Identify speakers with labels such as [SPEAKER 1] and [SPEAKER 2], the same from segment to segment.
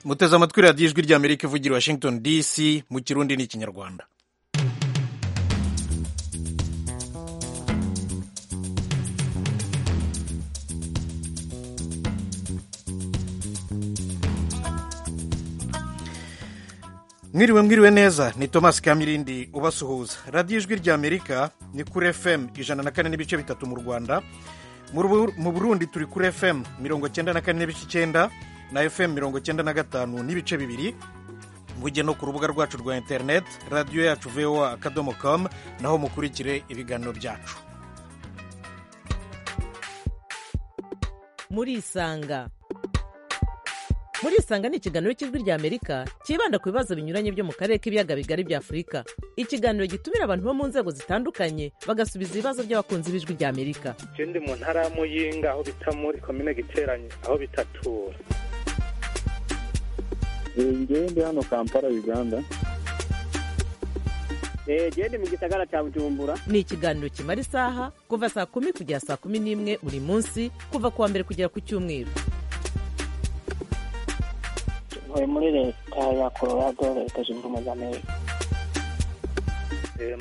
[SPEAKER 1] muteze amatwi radiyo ijwi rya amerika ivugira i washington dc mu kirundi ni ikinyarwanda mwiriwe mwiriwe neza ni thomas kamirindi ubasuhuza radiyo ijwi rya amerika ni kuri fm ijana na kane n'ibice bitatu mu rwanda mu burundi turi kuri fm mirongo cyenda na kane n'ibice icyenda na fm mirongo cyenda na gatanu n'ibice bibiri mujye no ku rubuga rwacu rwa interineti radiyo yacu voa akadomo komu naho mukurikire ibiganiro byacu
[SPEAKER 2] murisanga murisanga ni ikiganiro cy'ijwi rya amerika cyibanda ku bibazo binyuranye byo mu karere k'ibiyaga bigari bya afurika ikiganiro gitumira abantu bo mu nzego zitandukanye bagasubiza ibibazo by'abakunzi b'ijwi rya amerika
[SPEAKER 3] ikindi mu ntara y'amuyinga aho bita muri komine giteranye aho bita tura
[SPEAKER 4] ngende hano kampala uganda
[SPEAKER 5] gende mu gisagara cya bujumbura
[SPEAKER 2] ni ikiganiro kimara isaha kuva saa kumi kugera saa kumi n'imwe buri munsi kuva ku wa mbere kugera ku cyumweru
[SPEAKER 6] ntuye muri leta ya colorado leta zunze ubumwe za amerika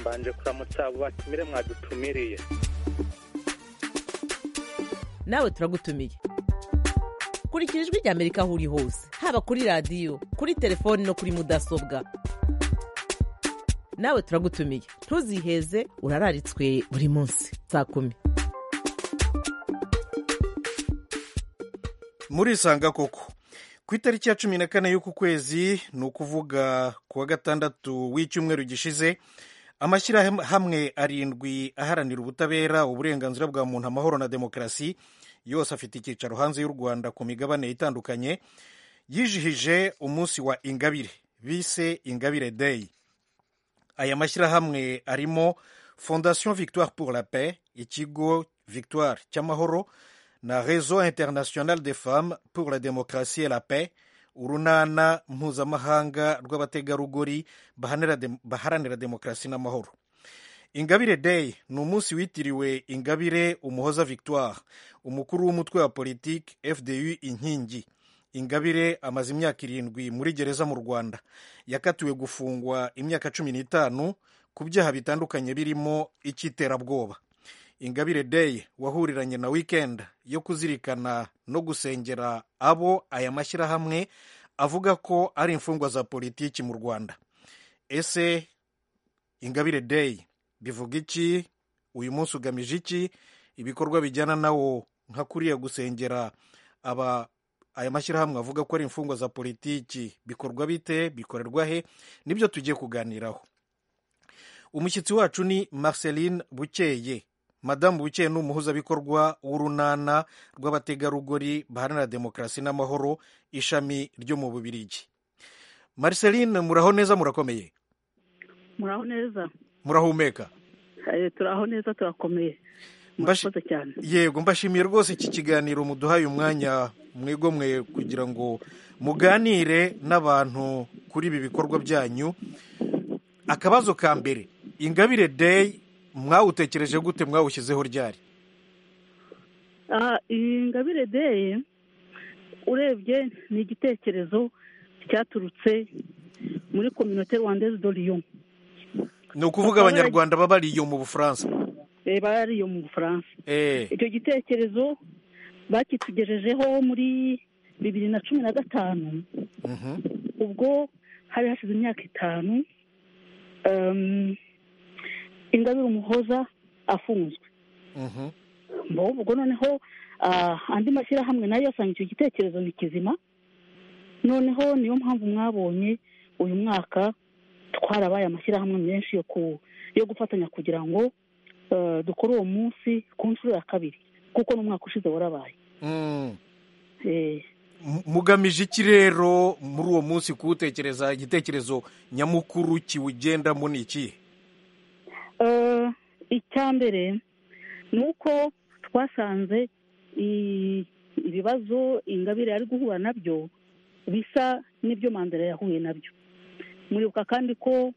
[SPEAKER 3] mbanje kuramutsa abo batumire mwadutumiriye
[SPEAKER 2] nawe turagutumiye kurikira ijwi rya amerika aho uri hose haba kuri radiyo kuri telefoni no kuri mudasobwa nawe turagutumiye ntuziheze urararitswe buri munsi saa kumi
[SPEAKER 1] murisanga koko ku itariki ya cumi na kane y'uku kwezi ni ukuvuga ku wa gatandatu w'icyumweru gishize amashyirahamwe arindwi aharanira ubutabera uburenganzira bwa muntu amahoro na demokarasi yose afite icyicaro hanze y'u rwanda ku migabane itandukanye yijihije umunsi wa ingabire bise ingabire day aya mashyirahamwe arimo fondation victoire pour la paix ikigo victoire cy'amahoro na Réseau International des Femmes pour la Démocratie et la Paix urunana mpuzamahanga rw'abategarugori baharanira demokarasi n'amahoro ingabire day ni umunsi witiriwe ingabire umuhoza victoire umukuru w'umutwe wa politiki fdu inkingi ingabire amaze imyaka irindwi muri gereza mu rwanda yakatiwe gufungwa imyaka cumi n'itanu ku byaha bitandukanye birimo icy'iterabwoba ingabire day wahuriranye na weekend yo kuzirikana no gusengera abo aya mashyirahamwe avuga ko ari imfungwa za politiki mu rwanda ese ingabire day bivuga iki uyu munsi ugamije iki ibikorwa bijyana nawo nka kuriya gusengera aba aya mashyirahamwe avuga ko ari imfungwa za politiki bikorwa bite bikorerwa he nibyo tugiye kuganiraho umushyitsi wacu ni marceline bukeye madamu bukeye ni umuhuzabikorwa w'urunana rw'abategarugori baharanira demokarasi n'amahoro ishami ryo mu bubirigi mariceline muraho neza murakomeye
[SPEAKER 7] muraho neza
[SPEAKER 1] murahumeka
[SPEAKER 7] turaho neza turakomeye murakoze cyane
[SPEAKER 1] yego mbashimiye rwose iki kiganiro muduhaye umwanya mwegomwe kugira ngo muganire n'abantu kuri ibi bikorwa byanyu akabazo ka mbere ingabire day mwawutekereje gute mwawushyizeho ryari
[SPEAKER 7] iyi ngabire deye urebye ni igitekerezo cyaturutse muri kominote rwandeze doriyo
[SPEAKER 1] ni ukuvuga abanyarwanda baba ariyo mu bufaransa
[SPEAKER 7] baba ariyo mu bufaransa icyo gitekerezo bakitugejejeho muri bibiri na cumi na gatanu ubwo hari hashize imyaka itanu ingabire umuhoza afunzwe ubwo noneho andi mashyirahamwe nayo yasanga icyo gitekerezo ni kizima noneho niyo mpamvu mwabonye uyu mwaka twarabaye amashyirahamwe menshi yo gufatanya kugira ngo dukore uwo munsi ku nshuro ya kabiri kuko n'umwaka ushize warabaye
[SPEAKER 1] mugamije iki rero muri uwo munsi kuwutekereza igitekerezo nyamukuru kiwugendamo ni ikihe
[SPEAKER 7] icya mbere ni uko twasanze ibibazo ingabire ari guhura nabyo bisa n'ibyo mandela yahuye nabyo muribuka kandi ko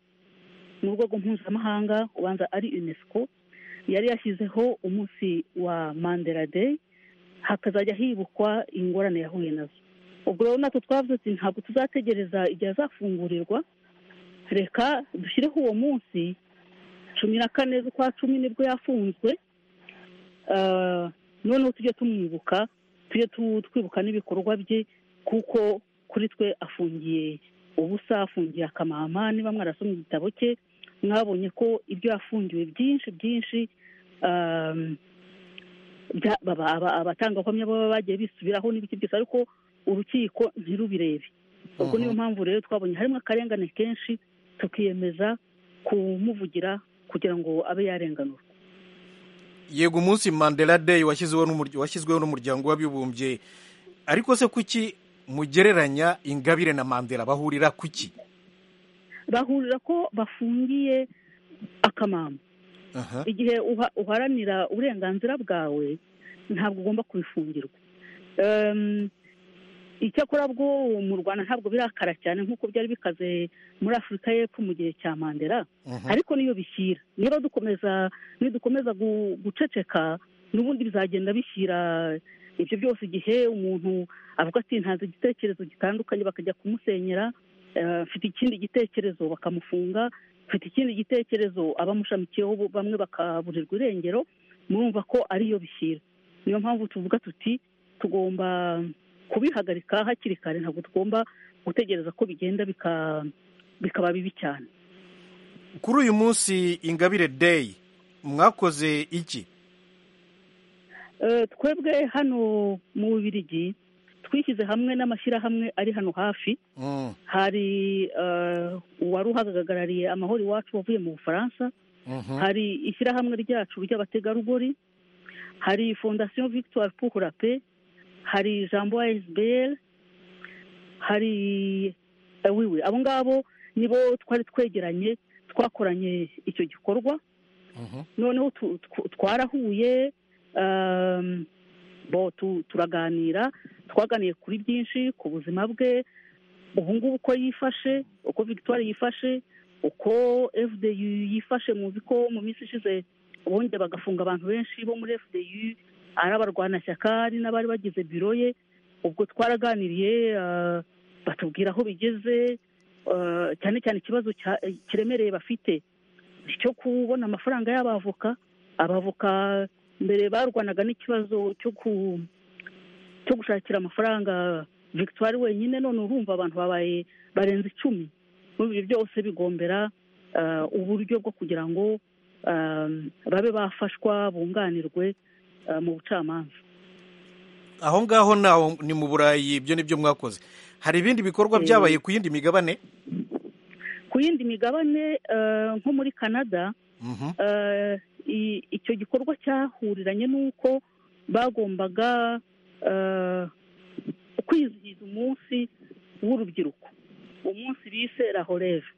[SPEAKER 7] mu rwego mpuzamahanga ubanza ari unesco yari yashyizeho umunsi wa mandela day hakazajya hibukwa ingorane yahuye nazo ubwo rero natwe twavuze ati ntabwo tuzategereza igihe azafungurirwa reka dushyireho uwo munsi cumi na kane z'ukwa cumi nibwo yafunzwe Ah, noneho tujye tumwibuka tujye tu- twibuka n'ibikorwa bye kuko kuri twe afungiye ubusa afungiye akamama niba mwarasomye igitabo cye mwabonye ko ibyo yafungiwe byinshi byinshi ah, bya- baba- aba- abatangabuhamya baba bagiye bisubiraho n'ibiki byose ariko urukiko ntirubirebe ubwo niyo mpamvu rero twabonye harimo akarengane kenshi tukiyemeza kumuvugira kugira ngo abe yarenganurwa
[SPEAKER 1] yego umunsi mandela day washyizweho n'umurya- washyizweho n'umuryango w'abibumbye ariko se kuki mugereranya ingabire na mandela bahurira kuki
[SPEAKER 7] bahurira ko bafungiye akamama
[SPEAKER 1] Aha.
[SPEAKER 7] igihe uha- uharanira uburenganzira bwawe ntabwo ugomba kubifungirwa Em, icyakora bwo mu rwanda ntabwo birakara cyane nk'uko byari bikaze muri afurika y'epfo mu gihe cya mandela
[SPEAKER 1] Mhm.
[SPEAKER 7] ariko niyo bishyira niba dukomeza nidukomeza gu- guceceka n'ubundi bizagenda bishyira ibyo byose igihe umuntu avuga ati ntanze igitekerezo gitandukanye bakajya kumusenyera eh, afite ikindi gitekerezo bakamufunga afite ikindi gitekerezo abamushamikiyeho bo- bamwe bakaburirwa irengero murumva ko ariyo bishyira niyo mpamvu tuvuga tuti tugomba kubihagarika hakiri kare ntabwo tugomba gutegereza ko bigenda bika- bikaba bibi cyane
[SPEAKER 1] kuri uyu munsi ingabire day mwakoze iki
[SPEAKER 7] Eh, twebwe hano mu bubirigi twishyize hamwe n'amashyirahamwe ari hano hafi
[SPEAKER 1] Mm,
[SPEAKER 7] hari eh, uwari uhagarariye amahoro iwacu wavuye mu bufaransa
[SPEAKER 1] mhm.
[SPEAKER 7] hari ishyirahamwe ryacu ry'abategarugori hari fondasiyo victoire pour la paix hari jambo sbl hari eh, wiwe abo ngabo nibo twari twegeranye twakoranye icyo gikorwa
[SPEAKER 1] Mhm.
[SPEAKER 7] noneho tu- tw- twarahuye um, bo tu- turaganira twaganiye kuri byinshi ku buzima bwe ubu ngubu uko yifashe uko victoire yifashe uko fdu yifashe muzi ko mu minsi ishize bongeye bagafunga abantu benshi bo muri fdu ari abarwanashyaka ari n'abari bagize biro ye ubwo twaraganiriye ah, batubwira aho bigeze ah, cyane cyane ikibazo cya- kiremereye bafite cyo kubona amafaranga y'abavoka abavoka mbere barwanaga n'ikibazo cyo ku cyo gushakira amafaranga victoire wenyine none urumva abantu babaye barenze icumi muri ibyo byose bigombera ah, uburyo bwo kugira ngo ah, babe bafashwa bunganirwe ah, mu bucamanza
[SPEAKER 1] aho ngaho naho ni mu burayi ibyo ni byo mwakoze hari ibindi bikorwa
[SPEAKER 7] Eh.
[SPEAKER 1] byabaye ku yindi migabane
[SPEAKER 7] ku yindi migabane ah, nko muri canada
[SPEAKER 1] Mhm.
[SPEAKER 7] eh, i- icyo gikorwa cyahuriranye n'uko bagombaga eh, kwizihiza umunsi w'urubyiruko umunsi bise rahoreve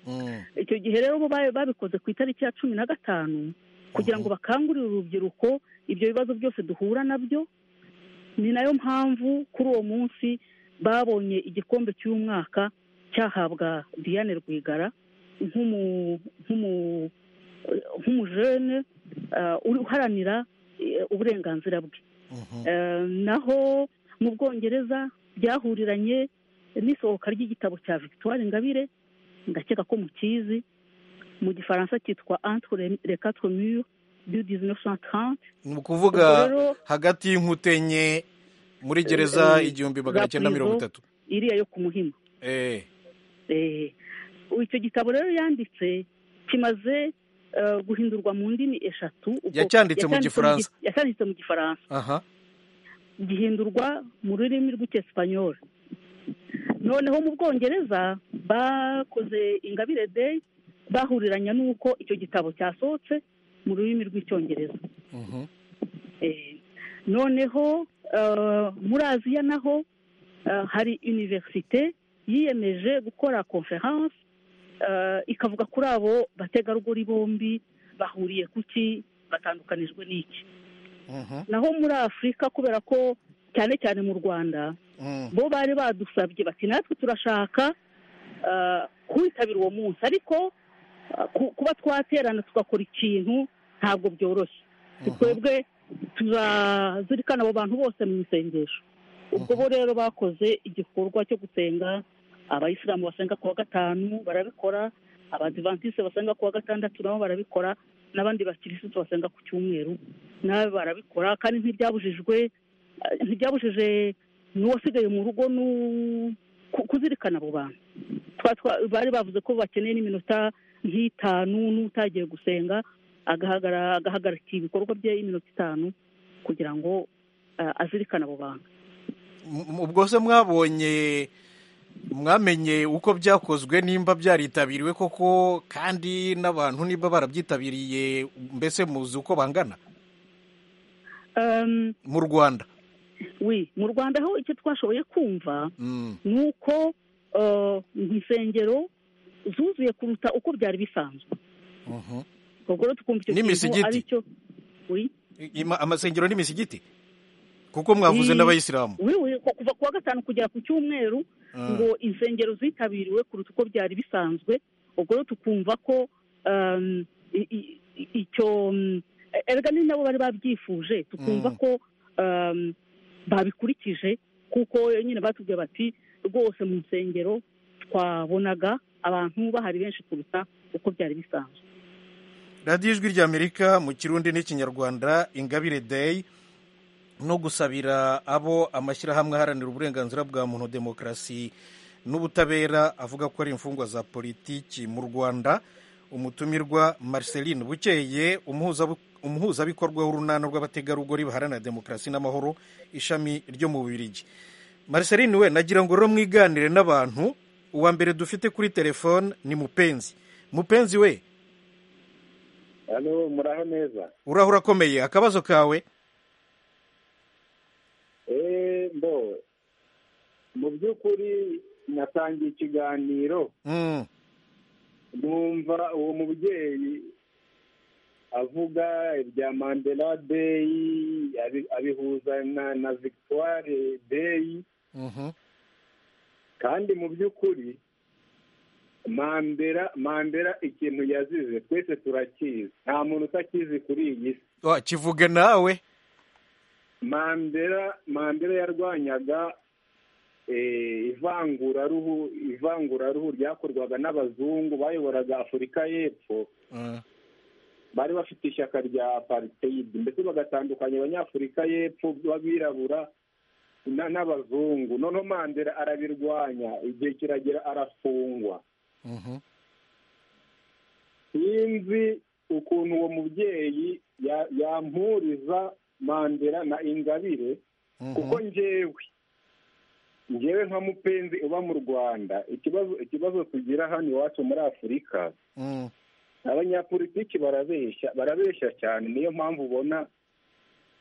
[SPEAKER 1] Mm.
[SPEAKER 7] icyo gihe rero bo ba- babikoze ku itariki ya cumi na gatanu kugira ngo bakangurire urubyiruko ibyo bibazo byose duhura nabyo ni nayo mpamvu kuri uwo munsi babonye igikombe cy'umwaka cyahabwa diane rwigara nk'umu- nk'umu- nk'umujene eh, uri uharanira eh, uburenganzira bwe
[SPEAKER 1] Mhm.
[SPEAKER 7] Eh, naho mu bwongereza byahuriranye n'isohoka ry'igitabo cya victoire ingabire ndakeka ko mukizi mu gifaransa cyitwa entre les- les quatre murs du 1930
[SPEAKER 1] ni
[SPEAKER 7] ubwo
[SPEAKER 1] ukuvuga
[SPEAKER 7] rero
[SPEAKER 1] hagati y'inkuta enye muri gereza
[SPEAKER 7] eh,
[SPEAKER 1] igihumbi magana cyenda mirongo itatu
[SPEAKER 7] iriya yo ku muhima
[SPEAKER 1] Eh.
[SPEAKER 7] Eh, icyo gitabo rero yanditse kimaze eh, guhindurwa mu ndimi eshatu ubwo-
[SPEAKER 1] Yacyanditse mu Gifaransa.
[SPEAKER 7] gi- yacyanditse mu gifaransa
[SPEAKER 1] aha
[SPEAKER 7] gihindurwa mu rurimi rw'icyesipanyoli noneho mu bwongereza bakoze ingabire day bahuriranya n'uko icyo gitabo cyasohotse mu rurimi rw'icyongereza
[SPEAKER 1] Mhm.
[SPEAKER 7] Eh, noneho eh, muri aziya naho eh, hari univerisite yiyemeje gukora konferanse ikavuga kuri abo bategarugori bombi bahuriye ku ki batandukanijwe n'iki
[SPEAKER 1] Mhm.
[SPEAKER 7] naho muri afurika kubera ko cyane cyane mu rwanda
[SPEAKER 1] Mm.
[SPEAKER 7] bo bari badusabye bati natwe turashaka ah, kwitabira uwo munsi ariko ah, ku- kuba twaterana tugakora ikintu ntabwo byoroshye twebwe tuzazirikana abo bantu bose mu isengesho ubwo bo rero bakoze igikorwa cyo gusenga abayisilamu basenga ku wa gatanu barabikora abadivantisite basenga ku wa gatandatu nabo barabikora n'abandi bakirisitu basenga ku cyumweru nabo barabikora kandi ntibyabujijwe eh, ntibyabujije n'uwasigaye mu rugo n'u- ku- kuzirikana abo bantu Twa- twa- bari bavuze ko bakeneye n'iminota nk'itanu n'utagiye gusenga agahagara- agahagarika ibikorwa bye iminota itanu kugira ngo eh, azirikane abo bantu
[SPEAKER 1] M- ubwo se mwabonye mwamenye uko byakozwe nimba byaritabiriwe koko kandi n'abantu niba barabyitabiriye mbese muzi uko bangana
[SPEAKER 7] Um,
[SPEAKER 1] mu rwanda
[SPEAKER 7] wi mu rwanda ho icyo twashoboye kumva
[SPEAKER 1] Mm,
[SPEAKER 7] ni uko eh, insengero zuzuye kuruta uko byari bisanzwe
[SPEAKER 1] mhm.
[SPEAKER 7] ubwo rero tukumva icyo
[SPEAKER 1] N'imisigiti.
[SPEAKER 7] ari cyo wi
[SPEAKER 1] Ima- amasengero n'imisigiti kuko mwavuze
[SPEAKER 7] Mm.
[SPEAKER 1] n'abayisilamu
[SPEAKER 7] wi wi ku- kuva ku wa gatanu kugera ku cyumweru
[SPEAKER 1] Ah,
[SPEAKER 7] ngo insengero zitabiriwe kuruta uko byari bisanzwe ubwo rero tukumva ko um, i- i- i- icyo um, erega ni nabo bari babyifuje tukumva
[SPEAKER 1] Mm.
[SPEAKER 7] ko um, babikurikije kuko nyine batubwiye bati rwose mu nsengero twabonaga abantu bahari benshi kuruta uko byari bisanzwe
[SPEAKER 1] radiyo ijwi ry'amerika mu kirundi n'ikinyarwanda ingabire day no gusabira abo amashyirahamwe aharanira uburenganzira bwa muntu demokarasi n'ubutabera avuga ko ari imfungwa za politiki mu rwanda umutumirwa marceline bukeye umuhuza- umuhuzabikorwa w'urunana rw'abategarugori baharanira demokarasi n'amahoro ishami ryo mu bubirigi marceline we nagira ngo rero mwiganire n'abantu uwa mbere dufite kuri telefone ni mupenzi mupenzi we
[SPEAKER 4] hano muraho neza
[SPEAKER 1] uraho urakomeye akabazo kawe
[SPEAKER 4] eee mbo mu by'ukuri natangiye ikiganiro
[SPEAKER 1] Mm,
[SPEAKER 4] numva uwo mubyeyi avuga ibya mandela deyi abi- abihuza na na victoire deyi
[SPEAKER 1] mhm,
[SPEAKER 4] kandi mu by'ukuri mandela mandela ikintu yazize twese turakizi nta muntu utakizi kuri iyi si
[SPEAKER 1] wa kivuge nawe
[SPEAKER 4] mandela mandela yarwanyaga eh, ivanguraruhu ivanguraruhu ryakorwaga n'abazungu bayoboraga afurika y'epfo
[SPEAKER 1] Mm,
[SPEAKER 4] bari bafite ishyaka rya apartheid ndetse bagatandukanya abanyafurika y'epfo b'abirabura na- n'abazungu noneho mandela arabirwanya igihe kiragera arafungwa
[SPEAKER 1] mhm.
[SPEAKER 4] sinzi ukuntu uwo mubyeyi ya- yampuriza mandela na ingabire
[SPEAKER 1] Mhm.
[SPEAKER 4] kuko njyewe njyewe nka mupenzi uba mu rwanda ikibazo ikibazo tugira hano iwacu muri afurika
[SPEAKER 1] Mm,
[SPEAKER 4] abanyapolitiki barabeshya barabeshya cyane niyo mpamvu ubona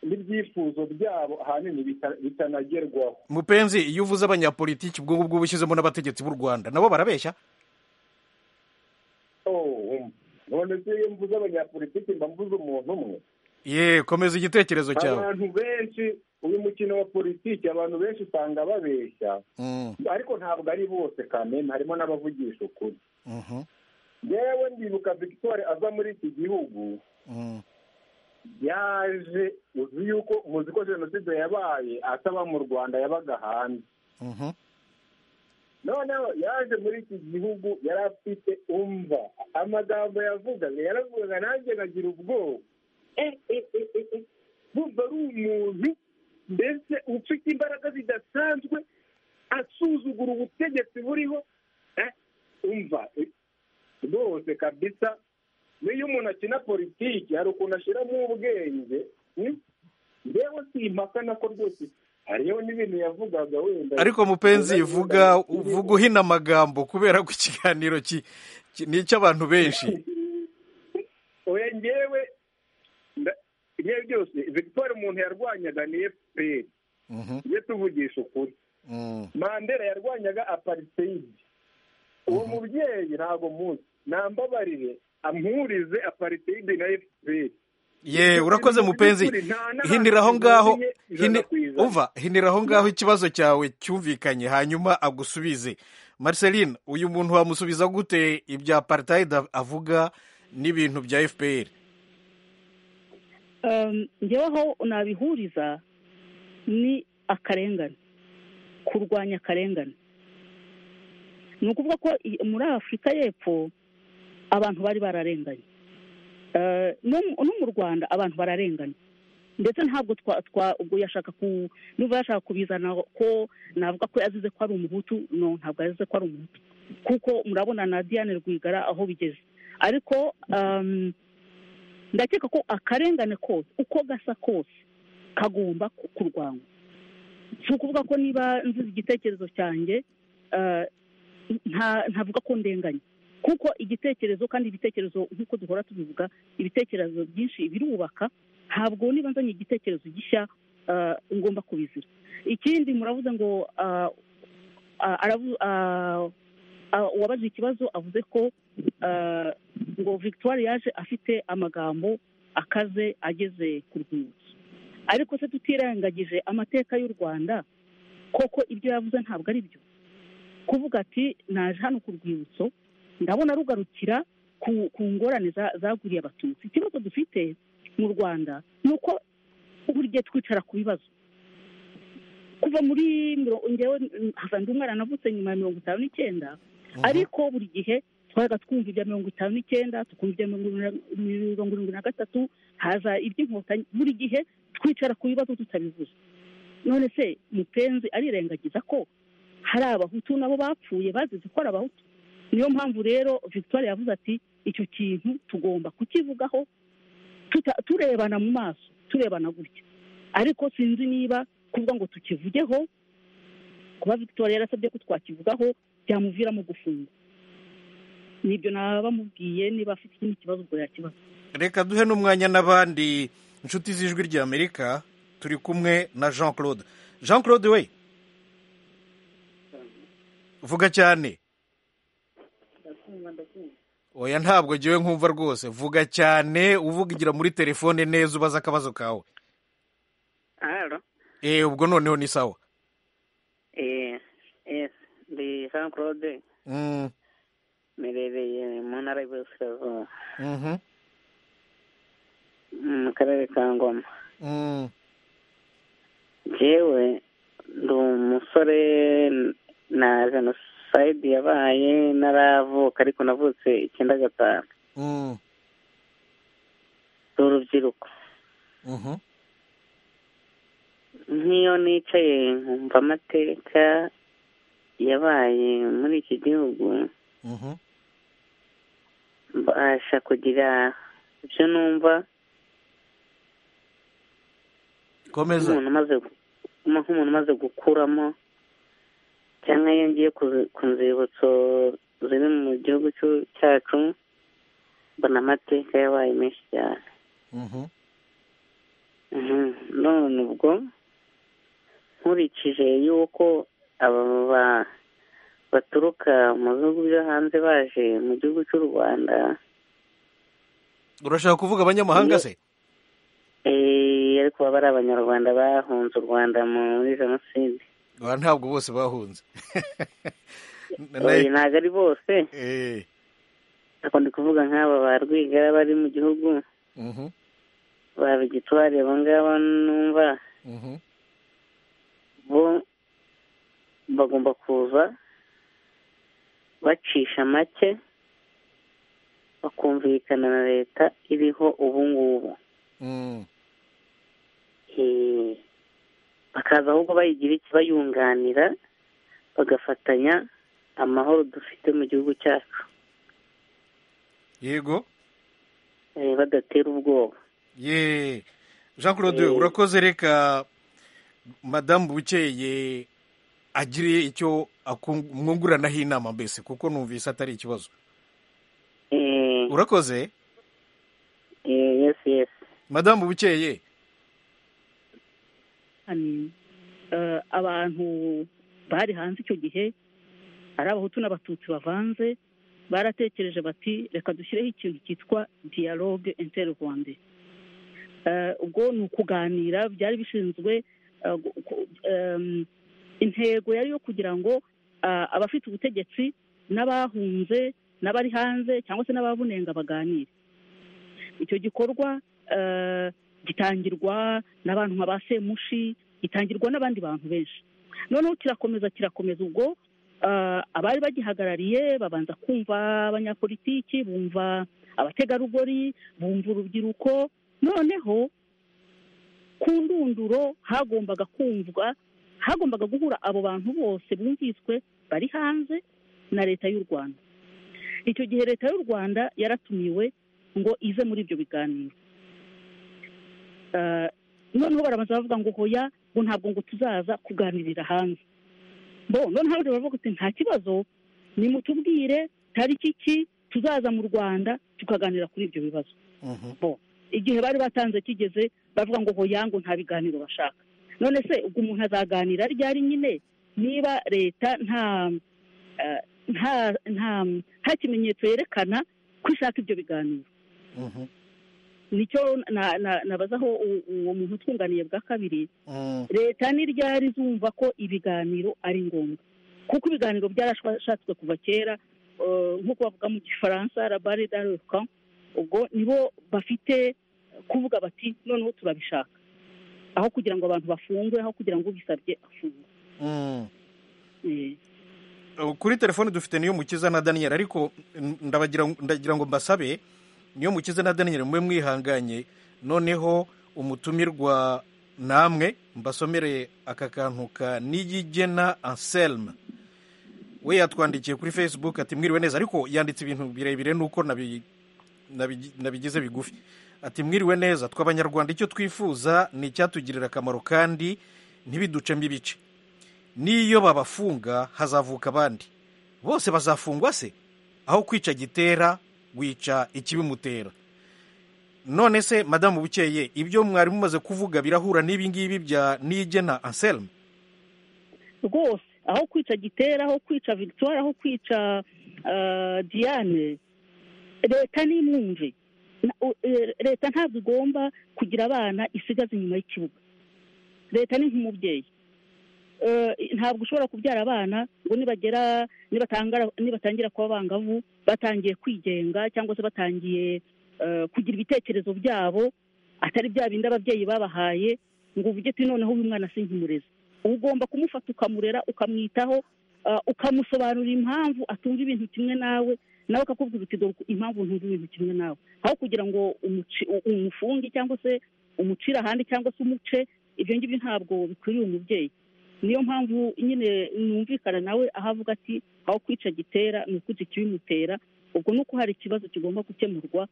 [SPEAKER 4] n'ibyifuzo byabo ahanini bita- bitanagerwaho
[SPEAKER 1] mupenzi iyo uvuze abanyapolitiki ubwo ngubwo uba ushyizemo n'abategetsi b'u rwanda nabo barabeshya
[SPEAKER 4] Oh, none se iyo mvuze abanyapolitiki mba mvuze umuntu umwe
[SPEAKER 1] ye komeza igitekerezo cyawe
[SPEAKER 4] abantu benshi uyu mukino wa politiki abantu benshi usanga babeshya
[SPEAKER 1] Mm,
[SPEAKER 4] ariko ntabwo ari bose kamena harimo n'abavugisha ukuri
[SPEAKER 1] mhm,
[SPEAKER 4] yewe ndibuka victoire aza muri iki gihugu
[SPEAKER 1] mm,
[SPEAKER 4] yaje uzi yuko muzi ko jenoside yabaye ataba mu rwanda yabaga hanze
[SPEAKER 1] mhm,
[SPEAKER 4] noneho yaje muri iki gihugu yari afite umva amagambo yavugaga yaravugaga nanjye nagira ubwoba Eh, eh, eh, eh, eh. bumva ari umuntu mbese ufite imbaraga zidasanzwe asuzugura ubutegetsi buriho Eh, umva eh, rwose kabisa n'iyo umuntu akina politiki hari ukuntu ashyiramo ubwenge mm? ngewe si impaka nako rwose hariho n'ibintu yavugaga wenda
[SPEAKER 1] ariko mupenzi vuga vuga uhina amagambo kubera ko ikiganiro ki- ki- ni icy'abantu benshi
[SPEAKER 4] oya ngewe nda- ibyo byose victoire umuntu yarwanyaga ni fpr
[SPEAKER 1] Mhm,
[SPEAKER 4] iyo tuvugisha ukuri
[SPEAKER 1] mm,
[SPEAKER 4] mandela yarwanyaga apariteyidi uwo mubyeyi ntabwo muzi nambabarire ampurize apariteyidi na fpr
[SPEAKER 1] ye urakoze mupenzi hinira aho ngaho hini- umva hinira aho ngaho ikibazo cyawe cyumvikanye hanyuma agusubize marceline uyu muntu wamusubiza gute ibya apartheid av- avuga n'ibintu bya fpr
[SPEAKER 7] Um, njyewe aho nabihuriza ni akarengane kurwanya akarengane ni ukuvuga ko i- muri afurika y'epfo abantu bari bararenganye Eh, no mu- no mu rwanda abantu bararenganye ndetse ntabwo twa twa ubwo yashaka ku niba yashaka kubizana ko navuga ko yazize ko ari umuhutu no ntabwo yazize ko ari umuhutu kuko murabona na diane rwigara aho bigeze ariko um, ndakeka ko akarengane kose uko gasa kose kagomba ku- kurwanywa si ukuvuga ko niba nzize igitekerezo cyanjye eh, nta- ntavuga ko ndenganye kuko igitekerezo kandi ibitekerezo nk'uko duhora tubivuga ibitekerezo byinshi birubaka ntabwo niba nzanye igitekerezo gishya eh, ngomba kubizira ikindi muravuze ngo ah, ah, aravu- ah, ah, uwabaje ikibazo avuze ko ah, ngo victoire yaje afite amagambo akaze ageze ku rwibutso ariko se tutirengagije amateka y'u rwanda koko ibyo yavuze ntabwo ari byo kuvuga ati naje hano ku rwibutso ndabona rugarukira ku, ku ngorane za- zaguriye abatutsi ikibazo dufite mu rwanda ni uko buri gihe twicara ku bibazo kuva muri miro- njyewe hava ndi umwana navutse nyuma ya mirongo itanu n'icyenda ariko buri gihe twabaga twumva ibya mirongo itanu n'icyenda tukumva ibya mirongo irindwi na- mirongo irindwi na gatatu haza iby'inkotanyi buri gihe twicara ku bibazo tutabivuze none se mupenzi arirengagiza ko hari abahutu nabo bapfuye bazize ko ari abahutu niyo mpamvu rero victoire yavuze ati icyo kintu tugomba kukivugaho tuta- turebana mu maso turebana gutya ariko sinzi niba kuvuga ngo tukivugeho kuba victoire yarasabye ko twakivugaho byamuviramo gufungwa nibyo naba mubwiye niba afite ikindi kibazo ubwo yakibaza
[SPEAKER 1] reka duhe n'umwanya n'abandi inshuti z'ijwi ry'amerika turi kumwe na jean claude jean claude we vuga cyane oya ntabwo ngewe nkumva rwose vuga cyane uvugira muri telefone neza ubaza akabazo kawe
[SPEAKER 8] Halo,
[SPEAKER 1] eh ubwo noneho ni sawa
[SPEAKER 8] eh, eh, ndi Jean Claude,
[SPEAKER 1] Mm,
[SPEAKER 8] mberereye mu ntara y'Iburasirazuba,
[SPEAKER 1] mhm,
[SPEAKER 8] mu karere ka Ngoma.
[SPEAKER 1] mm,
[SPEAKER 8] Jewe ndi umusore na jenoside yabaye naravuka ariko navutse icyenda gatanu.
[SPEAKER 1] mm,
[SPEAKER 8] Ndi urubyiruko.
[SPEAKER 1] mhm,
[SPEAKER 8] Nk'iyo nicaye nkumva amateka yabaye muri iki gihugu,
[SPEAKER 1] mhm,
[SPEAKER 8] mbasha kugira ibyo numva
[SPEAKER 1] komeza
[SPEAKER 8] nk'umuntu umaze nk'umuntu umaze gukuramo cyangwa iyo ngiye ku- ku nzibutso ziri mu gihugu cy'u- cyacu mbona amateka yabaye menshi cyane
[SPEAKER 1] mhm,
[SPEAKER 8] Mhm. none ubwo nkurikije yuko aba ba- baturuka mu bihugu byo hanze baje mu gihugu cy'u rwanda
[SPEAKER 1] urashaka kuvuga abanyamahanga
[SPEAKER 8] Iyo-
[SPEAKER 1] se
[SPEAKER 8] eh, ariko baba ari abanyarwanda bahunze u rwanda muri jenoside
[SPEAKER 1] Oya, ntabwo bose bahunze
[SPEAKER 8] Oya, ntabwo ari bose
[SPEAKER 1] Eh,
[SPEAKER 8] Ariko ndi kuvuga nk'aba ba Rwigara bari mu gihugu
[SPEAKER 1] mhm,
[SPEAKER 8] ba Vigitwari abo ngabo numva
[SPEAKER 1] mhm,
[SPEAKER 8] bo bagomba kuza bacisha make bakumvikana na leta iriho ubu ngubu
[SPEAKER 1] mm,
[SPEAKER 8] Eh, bakaza ahubwo bayigira iki bayunganira bagafatanya amahoro dufite mu gihugu cyacu
[SPEAKER 1] yego
[SPEAKER 8] Eh, badatera ubwoba
[SPEAKER 1] ye jean claude
[SPEAKER 8] Eh.
[SPEAKER 1] urakoze reka madamu bukeye agire icyo akung- mwunguranaho inama mbese kuko numvise atari ikibazo
[SPEAKER 8] Eh,
[SPEAKER 1] urakoze
[SPEAKER 8] eh, yes yes
[SPEAKER 1] madamu bukeye
[SPEAKER 7] Hani, eh, abantu bari hanze icyo gihe ari abahutu n'abatutsi bavanze baratekereje bati reka dushyireho ikintu cyitwa dialogue interrwande Eh, ubwo ni ukuganira byari bishinzwe eh, gu- ku- em, intego yari yo kugira ngo ah, abafite ubutegetsi n'abahunze n'abari hanze cyangwa se n'ababunenga baganire icyo gikorwa eh, gitangirwa n'abantu nka ba semushi gitangirwa n'abandi bantu benshi noneho kirakomeza kirakomeza ubwo ah, abari bagihagarariye babanza kumva abanyapolitiki bumva abategarugori bumva urubyiruko noneho ku ndunduro hagombaga kumvwa hagombaga guhura abo bantu bose bumviswe bari hanze na leta y'u rwanda icyo gihe leta y'u rwanda yaratumiwe ngo ize muri ibyo biganiro Ah, noneho barabanza bavuga ngo hoya ngo ntabwo ngo tuzaza kuganirira hanze bo noneho abandi baravuga ati nta kibazo nimutubwire tariki ki tuzaza mu rwanda tukaganira kuri ibyo bibazo
[SPEAKER 1] Mhm.
[SPEAKER 7] igihe bari batanze kigeze bavuga ngo hoya ngo nta biganiro bashaka none se ubwo umuntu azaganira ryari nyine niba leta nta eh, nta nta nta kimenyetso yerekana ko ishaka ibyo biganiro
[SPEAKER 1] Mhm.
[SPEAKER 7] nicyo na- na- nabazaho u- uwo muntu utwunganiye bwa kabiri
[SPEAKER 1] Mm.
[SPEAKER 7] leta ni ryari izumva ko ibiganiro ari ngombwa kuko ibiganiro byarashatswe kuva kera eh, nk'uko bavuga mu gifaransa rabari daruka ubwo nibo bafite kuvuga bati noneho turabishaka aho kugira ngo abantu bafungwe aho kugira ngo ubisabye afungwe
[SPEAKER 1] Mm.
[SPEAKER 7] Eh,
[SPEAKER 1] Uh, kuri telefone dufite niyo mukiza na daniel ariko n- ndabagira ndagira ngo mbasabe niyo mukiza na daniel mube mwihanganye noneho umutumirwa namwe mbasomere aka kantu ka niyigena anselme we yatwandikiye kuri facebook ati mwiriwe neza ariko yanditse ibintu birebire nuko nabi- nabi- nabigize bigufi ati mwiriwe neza tw'abanyarwanda icyo twifuza ni icyatugirira akamaro kandi ntibiducemo ibice n'iyo babafunga hazavuka abandi bose bazafungwa se aho kwica gitera wica ikibimutera none se madamu bukeye ibyo mwari mumaze kuvuga birahura n'ibi ngibi bya nigena anselme
[SPEAKER 7] rwose aho kwica gitera aho kwica victoire aho kwica eh, diane leta nimwumve Na- u- eh, leta ntabwo igomba kugira abana isigaza inyuma y'ikibuga leta ni nk'umubyeyi Eh, ntabwo ushobora kubyara abana ngo nibagera nibatangara- nibatangira kuba abangavu batangiye kwigenga cyangwa se batangiye eh, kugira ibitekerezo byabo atari bya bindi ababyeyi babahaye ngo uvuge uti noneho uyu mwana si nk'umurezi uba ugomba kumufata ukamurera ukamwitaho eh, ukamusobanurira impamvu atumva ibintu kimwe nawe nawe akakubwira uti dore impamvu ntumva ibintu kimwe nawe aho kugira ngo umuci- u- umufunge cyangwa se umucire ahandi cyangwa se umuce ibyo ngibyo ntabwo bikwiriye umubyeyi niyo mpamvu nyine numvikana nawe aho avuga ati aho kwica gitera ni ukwica ikibimutera ubwo ni uko hari ikibazo kigomba gukemurwa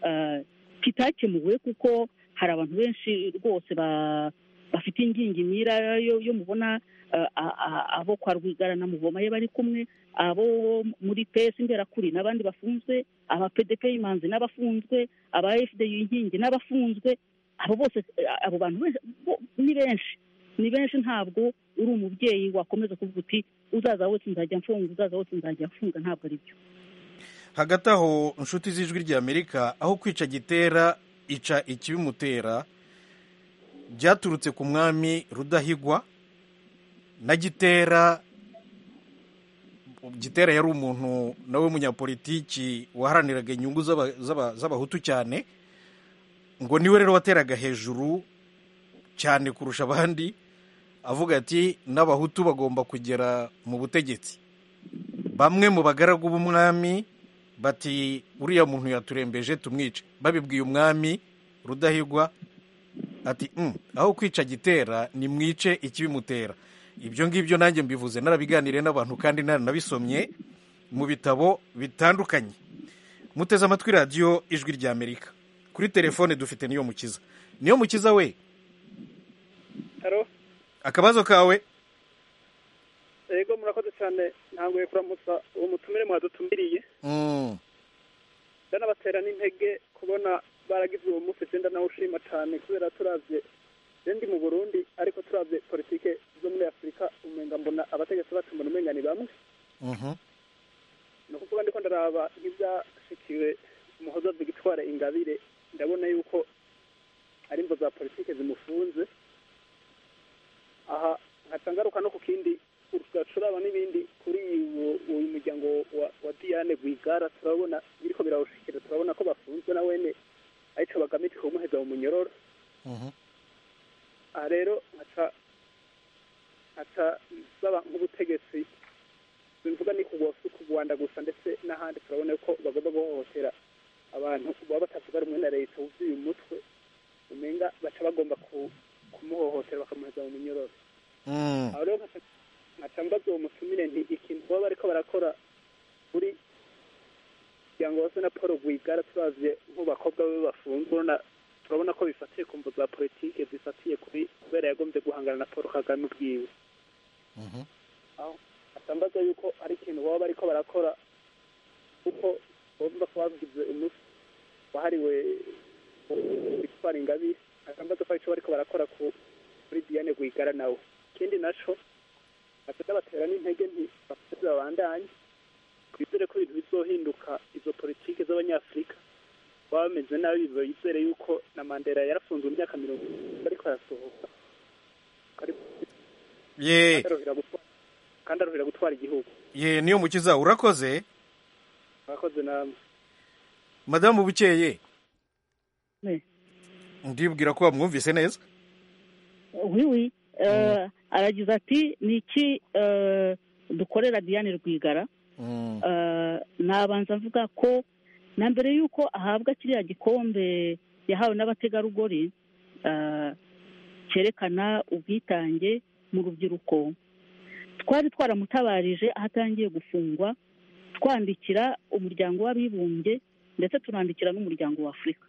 [SPEAKER 7] ah, kitakemuwe kuko hari abantu benshi rwose ba- bafite ingingimira yo yo mubona ah, ah, ah, abo kwa rwigara na muvoma ye bari kumwe abo muri pesi imberakuri n'abandi bafunzwe aba pdp y'imanzi n'abafunzwe aba fd inkingi n'abafunzwe abo bose eh, abo bantu benshi- bo- ni benshi ni benshi ntabwo uri umubyeyi wakomeza kuvuga uti uzaza wese nzajya mfunga uzaza wese nzajya mfunga ntabwo ari byo
[SPEAKER 1] hagati aho inshuti z'ijwi ry'amerika aho kwica gitera ica ikibimutera byaturutse ku mwami rudahigwa na gitera gitera yari umuntu nawe munyapolitiki waharaniraga inyungu z'aba- z'aba- z'abahutu cyane ngo niwe rero wateraga hejuru cyane kurusha abandi avuga ati n'abahutu bagomba kugera mu butegetsi bamwe mu bagaragu b'umwami bati uriya muntu yaturembeje tumwice babibwiye umwami rudahigwa ati "Mm, aho kwica gitera ni mwice ikibimutera ibyo ngibyo nanjye mbivuze narabiganiriye n'abantu kandi naranabisomye mu bitabo bitandukanye muteze amatwi radiyo ijwi ry'amerika kuri telefone dufite niyo mukiza niyo mukiza we
[SPEAKER 3] haro
[SPEAKER 1] akabazo kawe
[SPEAKER 3] yego murakoze cyane ntabwo kuramutsa uwo mutumire mwadutumiriye
[SPEAKER 1] Mm,
[SPEAKER 3] ndanabatera n'intege kubona baragize uwo munsi genda nawushima cyane kubera turabye iyo ndi mu burundi ariko turabye politike zo muri afurika umenga mbona abategetsi bacu mbona umenga ni bamwe
[SPEAKER 1] mhm,
[SPEAKER 3] ni ukuvuga ndiko ndaraba nk'ibyashikiwe umuhoza victoire ingabire ndabona yuko ari imvo za politike zimufunze aha nkaca ngaruka no ku kindi tugacuraba n'ibindi kuri uwo- uyu muryango wa, wa diane rwigara turabona biriko birawushikira turabona ko bafunzwe na wene arico bagamije kumuheza mu munyororo
[SPEAKER 1] mhm.
[SPEAKER 3] aha rero nkaca ata baba nk'ubutegetsi bivuga ni ku rwanda gusa ndetse n'ahandi turabona ko bagomba guhohotera abantu baba batavuga rumwe na leta wuzuye umutwe umenga baca bagomba ku- kumuhohotera bakamuheza mu minyororo
[SPEAKER 1] Mm.
[SPEAKER 3] aho rero nkaca- nkaca mbaza uwo mutumire nti ikintu baba bariko barakora kuri kugira ngo base na paul rwigara turazye nk'ubakobwa be bafunzwe urabona- turabona ko bifatiye ku mvu za politike zifatiye kuri kubera yagombye guhangana na paul kagame ubwiwe aho atambaza yuko ari ikintu baba bariko barakora kuko bagomba kuba bagize umunsi wahariwe gutwara ingabire atambaza ko arico bariko barakora ku- kuri diane rwigara nawe ikindi naco atenda batera n'intege nti bakomeze babandanye twizere ko ibintu bizohinduka izo politike z'abanyafurika baba bameze nabi bizere yuko na mandela yarafunzwe mu myaka mirongo irindwi ariko arasohoka
[SPEAKER 1] ye
[SPEAKER 3] kandi aruhira gutwara- kandi aruhira gutwara igihugu
[SPEAKER 1] ye niyo mukiza urakoze
[SPEAKER 3] mwakoze namwe
[SPEAKER 1] madamu bukeye
[SPEAKER 7] Ne.
[SPEAKER 1] ndibwira ko wamwumvise neza
[SPEAKER 7] oui oui euh, aragize ati ni iki euh, dukorera diane rwigara
[SPEAKER 1] Mm.
[SPEAKER 7] Euh, nabanza avuga ko na mbere y'uko ahabwa kiriya gikombe yahawe n'abategarugori euh, cyerekana ubwitange mu rubyiruko twari twaramutabarije aho atangiye gufungwa twandikira umuryango w'abibumbye ndetse tunandikira n'umuryango wa afurika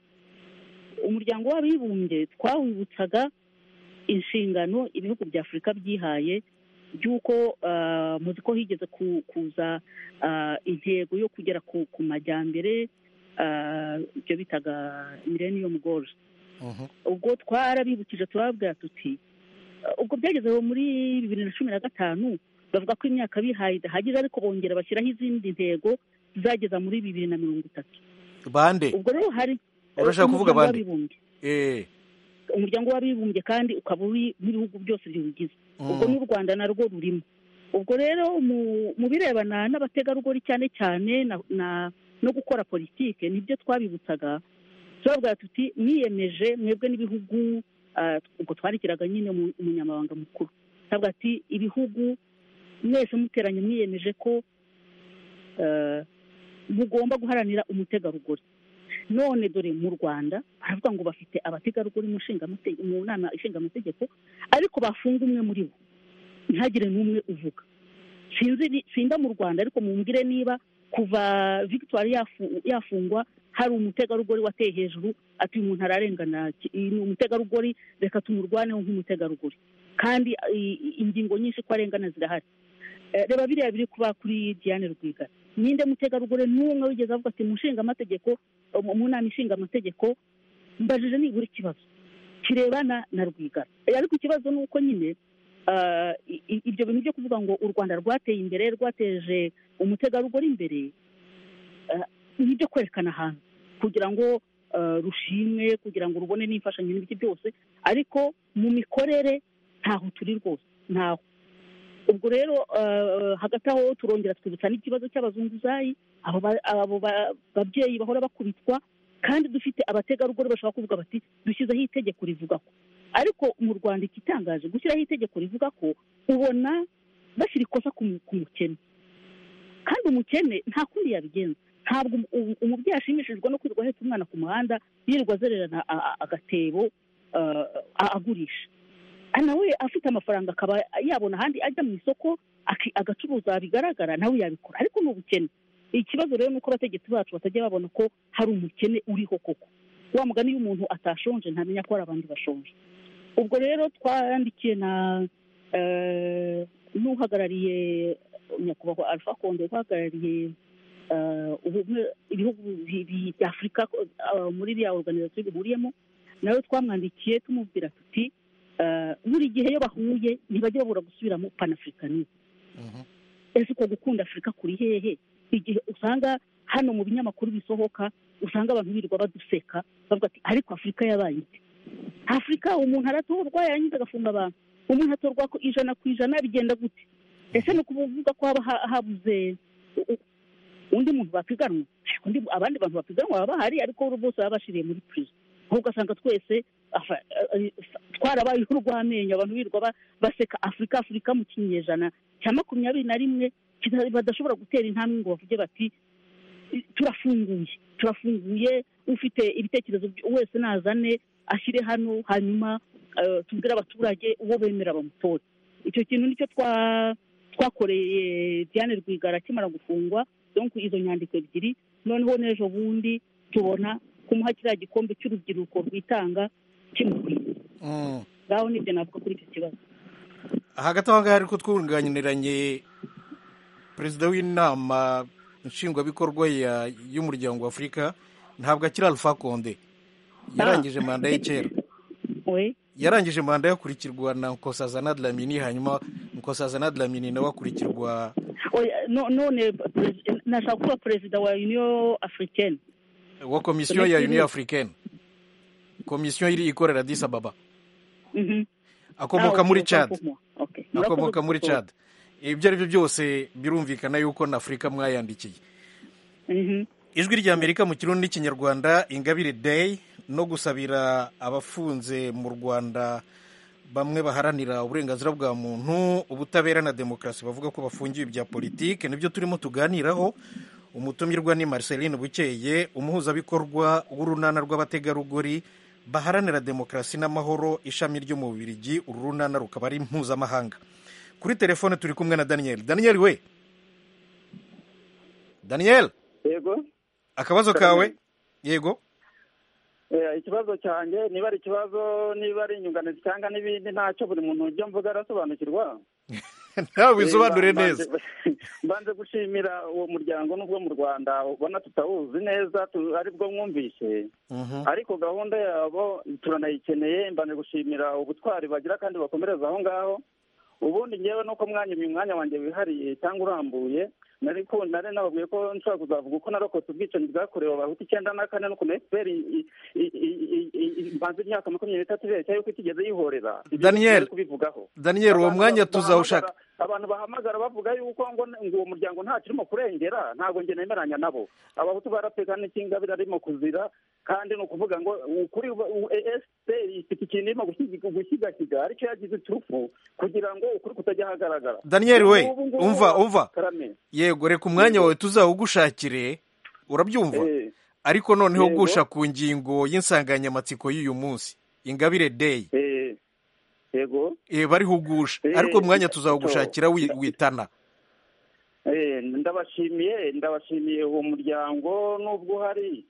[SPEAKER 7] umuryango w'abibumbye twawibutsaga inshingano ibihugu bya afurika byihaye by'uko ah, muzi ko higeze ku- kuza ah, intego yo kugera ku ku majyambere ah, ibyo bitaga millennium goals
[SPEAKER 1] Mhm.
[SPEAKER 7] ubwo twarabibukije turababwira tuti "Uh, ubwo byageze aho muri bibiri na cumi na gatanu bavuga ko imyaka bihaye idahagije ariko bongera bashyiraho izindi ntego zizageza muri bibiri na mirongo itatu
[SPEAKER 1] bande
[SPEAKER 7] ubwo rero hari
[SPEAKER 1] Urashaka kuvuga
[SPEAKER 7] umuryango
[SPEAKER 1] bande?
[SPEAKER 7] w'abibumbye
[SPEAKER 1] Eh.
[SPEAKER 7] umuryango w'abibumbye kandi ukaba uri n'ibihugu byose biwugize
[SPEAKER 1] Mm.
[SPEAKER 7] ubwo n'u rwanda narwo rurimo ubwo rero mu- mu birebana n'abategarugori cyane cyane na- na- no gukora politike nibyo twabibutsaga turabwira tuti mwiyemeje mwebwe n'ibihugu ah, ubwo twandikiraga nyine mu- umunyamabanga mukuru turabwira ati ibihugu mwese muteranye mwiyemeje ko ah, mugomba guharanira umutegarugori none dore mu rwanda baravuga ngo bafite abategarugori mu nshingamate- mu nama ishingamategeko ariko bafunga umwe muri bo ntihagire n'umwe uvuga sinzi ni- sinda mu rwanda ariko mumbwire niba kuva victoire yafu- yafungwa hari umutegarugori wateye hejuru ati uyu muntu ararengana ki- uyu ni umutegarugori reka tumurwaneho nk'umutegarugori kandi i- i- ingingo nyinshi ko arengana zirahari Eh, reba biriya biri kuba kuri diane rwigara ninde mutegarugori n'umwe wigeze avuga ati mu nshingamategeko mu mu nama ishinga amategeko mbajije nibura ikibazo kirebana na rwigara Eh, ariko ikibazo ni uko nyine ah, i- i- ibyo bintu byo kuvuga ngo u rwanda rwateye imbere rwateje umutegarugori imbere ah, ni ibyo kwerekana ahantu kugira ngo ah, rushimwe kugira ngo rubone n'imfashanyo n'ibiki byose ariko mu mikorere ntaho turi rwose ntaho ubwo rero ah, hagati aho turongera twibutsa n'ikibazo cy'abazunguzayi abo ba- abo ba- babyeyi bahora bakubitwa kandi dufite abategarugori bashobora kuvuga bati dushyizeho itegeko rivuga ko ariko mu rwanda igitangaje gushyiraho itegeko rivuga ko ubona bashyira ikosa ku mu- ku mukene kandi umukene nta kundi yabigenza ntabwo umu- umu- umubyeyi ashimishijwe no kwirirwa ahetse umwana ku muhanda yirirwa azererana a- a- agatebo ah, a- agurisha Ah, nawe afite amafaranga akaba yabona ahandi ajya mu isoko aki- agacuruza bigaragara nawe yabikora ariko ni ubukene ikibazo rero ni uko abategetsi bacu batajya babona ko hari umukene uriho koko wa mugani iyo umuntu atashonje ntamenya ko hari abandi bashonje ubwo rero twarandikiye na eh, n'uhagarariye nyakubahwa alpha konde uhagarariye eh, ubumwe- ibihugu bi- bi- bya afurika eh, muri biriya organizasiyo bihuriyemo nawe twamwandikiye tumubwira tuti eh, buri gihe iyo bahuye ntibajya babura gusubiramo panafurikanisme ese uko gukunda afurika kuri hehe igihe usanga hano mu binyamakuru bisohoka usanga abantu birirwa baduseka bavuga ati ariko afurika yabaye ite afurika umuntu aratorwa yarangiza agafunga abantu umuntu atorwa ku ijana ku ijana bigenda gute ese ni ukuvuga ko haba ha- habuze u- u- undi muntu bapiganwa Undi- abandi bantu bapiganwa baba bahari ariko bo bose baba bashiriye muri prison aho ugasanga twese afa- eh, twarabayeho urw'amenyo abantu birirwa ba- baseka afurika afurika mu kinyejana cya makumyabiri na rimwe kita- badashobora gutera intambwe ngo bavuge bati turafunguye turafunguye ufite ibitekerezo by- wese nazane ashyire hano hanyuma eh, tubwire abaturage uwo bemera bamutore icyo kintu nicyo twa twakoreye diane rwigara akimara gufungwa donc izo nyandiko ebyiri noneho n'ejo bundi tubona kumuha kiriya gikombe cy'urubyiruko rwitanga kimukwiye
[SPEAKER 1] Mm.
[SPEAKER 7] ngaho nibyo navuga kuri icyo kibazo
[SPEAKER 1] hagati aho ngaho ariko twunganiranye perezida w'inama nshingwabikorwa ya- y'umuryango wa afurika ntabwo akiri alpha konde yarangije manda ye kera
[SPEAKER 7] we
[SPEAKER 1] yarangije manda yakurikirwa na nkosazana dlamini hanyuma nkosazana dlamini nawe akurikirwa
[SPEAKER 7] Oya, no- none perez- nashaka kuba perezida wa union africaine
[SPEAKER 1] wa komisiyo ya union africaine komisiyo iri ikorera addis ababa
[SPEAKER 7] Mhm.
[SPEAKER 1] akomoka muri
[SPEAKER 7] Ah, okay,
[SPEAKER 1] Chad
[SPEAKER 7] okay.
[SPEAKER 1] akomoka
[SPEAKER 7] Murakoze
[SPEAKER 1] muri
[SPEAKER 7] gusohora.
[SPEAKER 1] Chad ibyo ari byo byose birumvikana yuko na afurika mwayandikiye
[SPEAKER 7] Mhm.
[SPEAKER 1] ijwi rya amerika mu kirundi n'ikinyarwanda ingabire day no gusabira abafunze mu rwanda bamwe baharanira uburenganzira bwa muntu ubutabera na demokarasi bavuga ko bafungiwe ibya politike nibyo turimo tuganiraho umutumirwa ni marceline bukeye umuhuzabikorwa w'urunana rw'abategarugori baharanira demokarasi n'amahoro ishami ryo mu bubirigi uru runana rukaba ari mpuzamahanga kuri telefone turi kumwe na daniel daniel we daniel
[SPEAKER 9] yego
[SPEAKER 1] akabazo kawe yego
[SPEAKER 9] Eh, ikibazo cyanjye niba ari ikibazo niba ari inyunganizi cyangwa n'ibindi ntacyo buri muntu ujya mvuga arasobanukirwa
[SPEAKER 1] nawe wisobanure
[SPEAKER 9] Eh, mbanje-
[SPEAKER 1] neza
[SPEAKER 9] mbanje gushimira uwo muryango n'ubwo mu rwanda ubona tutawuzi neza tu- aribwo mwumvise
[SPEAKER 1] Mhm.
[SPEAKER 9] ariko gahunda yabo turanayikeneye mbanje gushimira ubutwari bagira kandi bakomereza aho ngaho ubundi ngewe nuko mwanya uyu mwanya wanjye wihariye cyangwa urambuye nari ko nari nababwiye ko nshobora kuzavuga uko narokotse ubwicanyi bwakorewe abahutu icyenda na kane n'ukuntu efuperi mbanze imyaka makumyabiri n'itatu ibeshya yuko itigeze yihorera Ibyo
[SPEAKER 1] Daniel.
[SPEAKER 9] ngiye kubivugaho
[SPEAKER 1] Daniel, uwo
[SPEAKER 9] Abantu
[SPEAKER 1] mwanya
[SPEAKER 9] ba-
[SPEAKER 1] tuzawushaka.
[SPEAKER 9] bahamagara- abantu bahamagara bavuga yuko ngo ngo uwo muryango nta kirimo kurengera ntabwo njye nemeranya nabo abahutu barapekana n'ikingabire arimo kuzira kandi ni ukuvuga ngo kuri efuperi ifite ikintu irimo gushyiga- gushyigashiga aricyo yagize iturufu kugira ngo ukuri kutajya ahagaragara
[SPEAKER 1] daniel we
[SPEAKER 9] Ubu ngubu
[SPEAKER 1] umva umva
[SPEAKER 9] Karame.
[SPEAKER 1] yego reka umwanya wawe tuzawugushakire urabyumva
[SPEAKER 9] Eh.
[SPEAKER 1] ariko noneho
[SPEAKER 9] Yego.
[SPEAKER 1] gusha ku ngingo y'insanganyamatsiko y'uyu munsi ingabire day
[SPEAKER 9] Eh, yego
[SPEAKER 1] Eh, bariho ugusha
[SPEAKER 9] Eh,
[SPEAKER 1] ariko umwanya
[SPEAKER 9] to-
[SPEAKER 1] tuzawugushakira wi- witana
[SPEAKER 9] Eh, ndabashimiye ndabashimiye uwo muryango n'ubwo uhari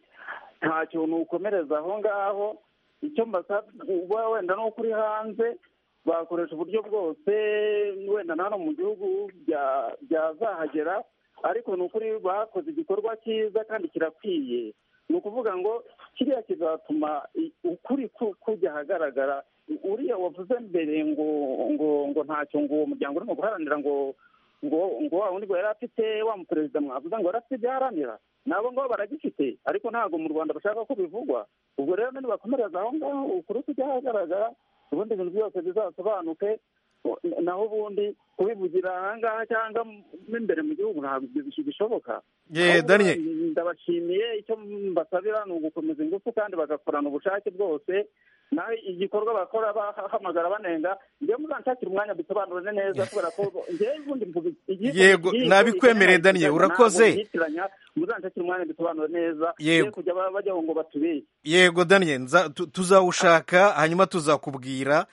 [SPEAKER 9] nta kintu ukomereza aho ngaho icyo mbasaba uba wenda nuko uri hanze bakoresha uburyo bwose wenda na hano mu gihugu bya- byazahagera ariko ni ukuri bakoze igikorwa cyiza kandi kirakwiye ni ukuvuga ngo kiriya kizatuma i- ukuri ku- kujya ahagaragara uriya wavuze mbere ngo ngo ngo ntacyo ngo uwo muryango urimo guharanira ngo ngo ngo wa wundi ngo yari afite wa muperezida mwavuze ngo yari afite ibyo aharanira nabo ngo baragifite ariko ntabwo mu rwanda bashaka ko bivugwa ubwo rero nibakomereza aho ngaho ukuri kujya ahagaragara ubundi ibintu byose bizasobanuke naho ubundi kubivugira aha ngaha cyangwa mo imbere mu gihugu ntabwo ibyo bishoboka
[SPEAKER 1] Ye,
[SPEAKER 9] Ahubwo
[SPEAKER 1] Daniel.
[SPEAKER 9] ndabashimiye icyo mbasabira ni ugukomeza ingufu kandi bagakorana ubushake bwose naho igikorwa bakora bahamagara banenga njyewe muzanshakire umwanya dusobanurane neza kubera ko njyewe ubundi mvuga igihe-
[SPEAKER 1] Yego,
[SPEAKER 9] igihe-
[SPEAKER 1] nabikwemereye, Daniel,
[SPEAKER 9] ntabwo
[SPEAKER 1] urakoze.
[SPEAKER 9] nyitiranya, muzanshakire umwanya dusobanure neza
[SPEAKER 1] Yego.
[SPEAKER 9] ye kujya ba- bajyaho ngo batubeshye
[SPEAKER 1] yego daniel nza- tu- tuzawushaka hanyuma tuzakubwira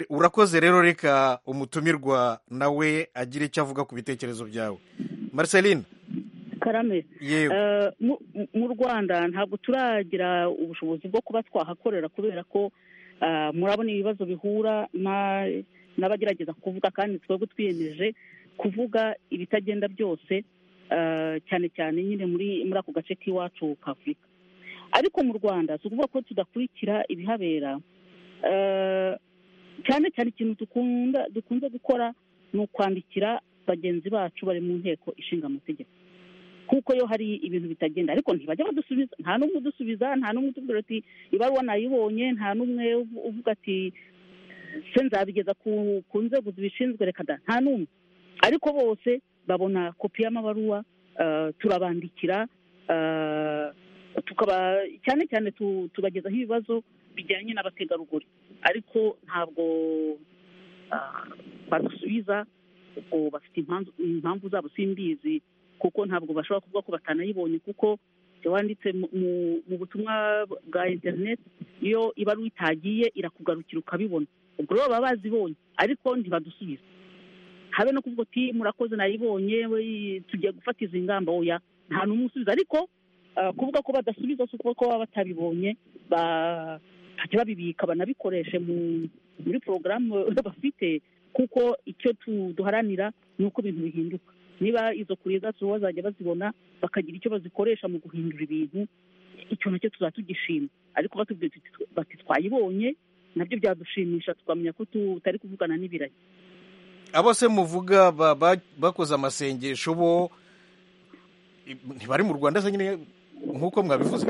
[SPEAKER 1] urakoze rero reka umutumirwa nawe agire icyo avuga ku bitekerezo byawe marceline
[SPEAKER 7] karame
[SPEAKER 1] Yego.
[SPEAKER 7] Eh, mu- mu- mu rwanda ntabwo turagira ubushobozi bwo kuba twahakorera kubera ko ah, murabona ibibazo bihura na- n'abagerageza kuvuga kandi twebwe twiyemeje kuvuga ibitagenda byose ah, cyane cyane nyine muri muri ako gace k'iwacu ka afurika ariko mu rwanda si ukuvuga ko tudakurikira ibihabera Eh, cyane cyane ikintu dukunda dukunze gukora ni ukwandikira bagenzi bacu bari mu nteko ishinga amategeko kuko yo hari ibintu bitagenda ariko ntibajya badusubiza nta n'umwe udusubiza nta n'umwe utubwira ati ibaruwa nayibonye nta n'umwe uv- uvuga ati se nzabigeza ku ku nzego zibishinzwe reka da nta n'umwe ariko bose babona kopi y'amabaruwa eh, turabandikira eh, tukaba cyane cyane tu- tubagezaho ibibazo
[SPEAKER 10] bijyanye n'abategarugori ariko ntabwo badusubiza ubwo bafite impamvu zabo simbizi kuko ntabwo bashobora kuvuga ko batanayibonye kuko wanditse mu butumwa bwa interineti iyo ibaruwa itagiye irakugarukira ukabibona ubwo rero baba bazibonye ariko ntibadusubiza habe no kuvuga uti murakoze nayibonye tugiye gufata izi ngamba oya nta n'umwe usubiza ariko kuvuga ko badasubiza si ukuvuga ko baba batabibonye bakajya babibika banabikoreshe muri porogaramu bafite kuko icyo duharanira ni uko ibintu bihinduka niba izo kure zacu bazajya bazibona bakagira icyo bazikoresha mu guhindura ibintu icyo nacyo tuzaba tugishima ariko batubwiye bati twayibonye nabyo byadushimisha tukamenya ko tutari kuvugana n'ibiragi
[SPEAKER 1] abo se muvuga bakoze amasengesho bo ntibari mu rwanda se nyine nk'uko mwabivuze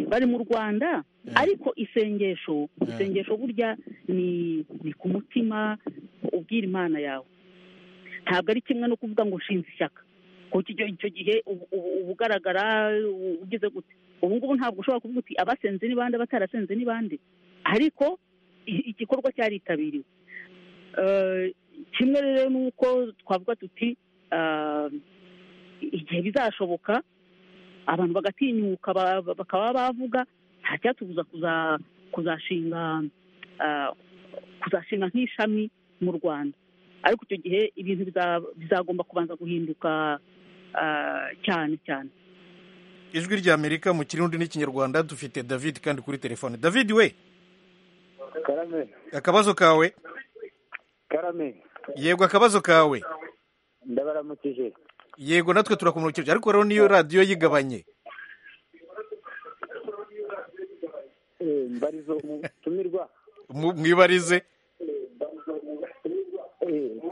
[SPEAKER 10] bari mu rwanda ariko isengesho isengesho burya ni ku mutima ubwira imana yawe ntabwo ari kimwe no kuvuga ngo nshinze ishyaka kuko icyo gihe uba ugaragara ugeze gute ubu ngubu ntabwo ushobora kuvuga uti abasenze ni bande abatarasenze ni bande ariko igikorwa cyaritabiriwe kimwe rero ni uko twavuga tuti igihe bizashoboka abantu bagatinyuka bakaba bavuga nta cyatubuza kuzashinga kuzashinga nk'ishami mu rwanda ariko icyo gihe ibintu bizagomba kubanza guhinduka cyane cyane
[SPEAKER 1] ijwi rya amerika mu kirundi n'ikinyarwanda dufite david kandi kuri telefone david we akabazo kawe
[SPEAKER 11] karame
[SPEAKER 1] yego akabazo kawe
[SPEAKER 11] ndabaramukije
[SPEAKER 1] yego natwe turakumurikije ariko rero niyo radiyo yigabanye
[SPEAKER 11] mbarizo mutumirwa
[SPEAKER 1] mwibarize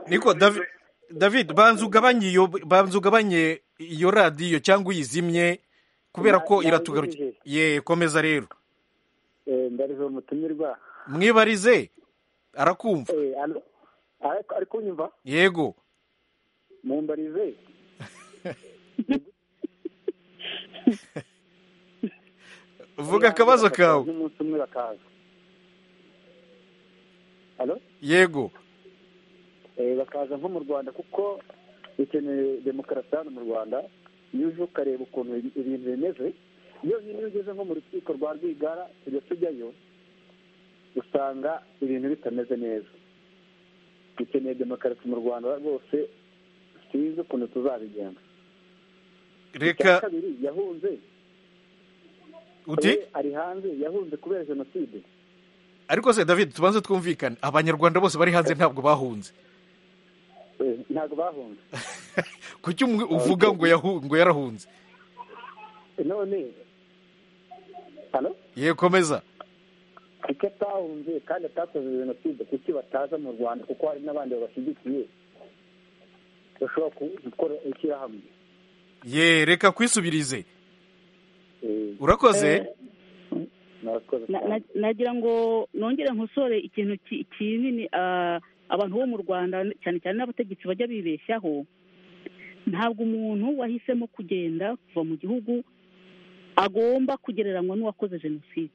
[SPEAKER 1] niko david banza ugabanye iyo banza ugabanye iyo radiyo cyangwa uyizimye kubera ko iratugarukira ye komeza rero
[SPEAKER 11] mbarizo mutumirwa
[SPEAKER 1] mwibarize arakumva
[SPEAKER 11] ari kunyumva
[SPEAKER 1] yego
[SPEAKER 11] mumbarize
[SPEAKER 1] vuga akabazo kawe
[SPEAKER 11] n'umunsi umwe bakaza
[SPEAKER 1] yego
[SPEAKER 11] bakaza nko mu rwanda kuko dukeneye demokarasi hano mu rwanda iyo uje ukareba ukuntu ibintu bimeze iyo iyo ugeze nko mu rukiko rwa rwigara tujya tujyayo usanga ibintu bitameze neza dukeneye demokarasi mu rwanda rwose tuzi ukuntu tuzabigenza
[SPEAKER 1] reka
[SPEAKER 11] kabiri yahunze
[SPEAKER 1] uti
[SPEAKER 11] ari hanze yahunze kubera jenoside
[SPEAKER 1] ariko se david tubanze twumvikane abanyarwanda bose bari hanze ntabwo bahunze
[SPEAKER 11] ntabwo bahunze
[SPEAKER 1] kuki umwe uvuga ngo yarahunze
[SPEAKER 11] none
[SPEAKER 1] ye komeza
[SPEAKER 11] kuko atahunze kandi atakoze jenoside kuki bataza mu rwanda kuko hari n'abandi babashyigikiye bashobora gukora ishyirahamwe
[SPEAKER 1] ye reka kwisubirize urakoze
[SPEAKER 7] nagira ngo nongere nkosore ikintu kinini abantu bo mu rwanda cyane cyane n'abategetsi bajya bibeshyaho ntabwo umuntu wahisemo kugenda kuva mu gihugu agomba kugereranywa n'uwakoze jenoside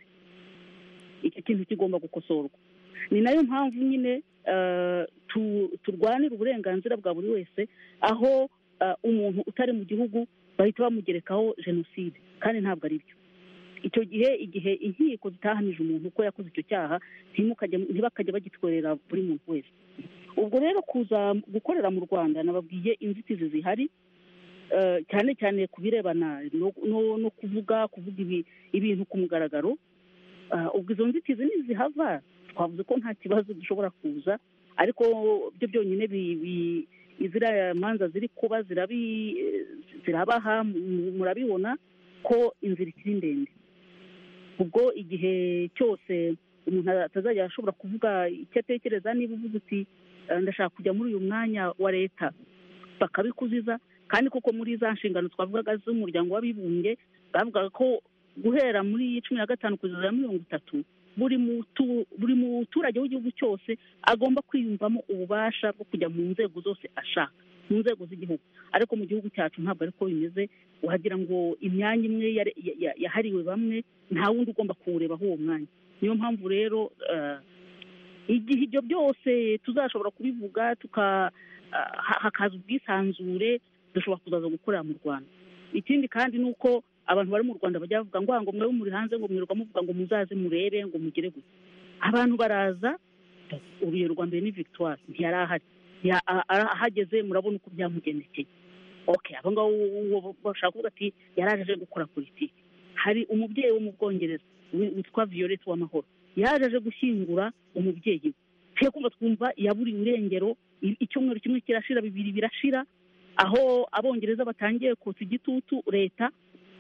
[SPEAKER 7] icyo kintu kigomba gukosorwa ni nayo mpamvu nyine turwanira uburenganzira bwa buri wese aho umuntu utari mu gihugu bahita bamugerekaho jenoside kandi ntabwo ari byo icyo gihe igihe inkiko zitahanije umuntu uko yakoze icyo cyaha ntibakajya bagitwerera buri muntu wese ubwo rero kuza gukorera mu rwanda nababwiye inzitizi zihari cyane cyane ku birebana no kuvuga kuvuga ibintu ku mugaragaro ubwo izo nzitizi ntizihava twavuze ko nta kibazo gishobora kuza ariko byo byonyine iziriya manza ziri kuba zirabaha murabibona ko inzira ikiri ndende ubwo igihe cyose umuntu atazajya ashobora kuvuga icyo atekereza niba uvuze uti ndashaka kujya muri uyu mwanya wa leta bakabikuziza kandi kuko muri za nshingano twavugaga z'umuryango w'abibumbye bavugaga ko guhera muri cumi na gatanu kugeza mirongo itatu buri muturage w'igihugu cyose agomba kwiyumvamo ububasha bwo kujya mu nzego zose ashaka mu nzego z'igihugu ariko mu gihugu cyacu ntabwo ariko bimeze wagira ngo imyanya imwe yahariwe bamwe nta wundi ugomba kuwureba aho uwo mwanya niyo mpamvu rero igihe ibyo byose tuzashobora kubivuga tuka hakaza ubwisanzure dushobora kuzaza gukorera mu rwanda ikindi kandi ni uko abantu bari mu rwanda bajya bavuga ngo ngo mwe muri hanze ngo mwirirwa muvuga ngo muzaze murebe ngo mugere gusa abantu baraza uruye rwa mbere ni victoire ntiyari ahari ahageze murabona uko byamugendekeye oke abo ngabo bashaka kuvuga ati yari aje gukora politiki hari umubyeyi wo mu bwongereza witwa violette w'amahoro yaje aje gushyingura umubyeyi we twe kumva twumva yaburiye urengero icyumweru kimwe kirashira bibiri birashira aho abongereza batangiye kotsa igitutu leta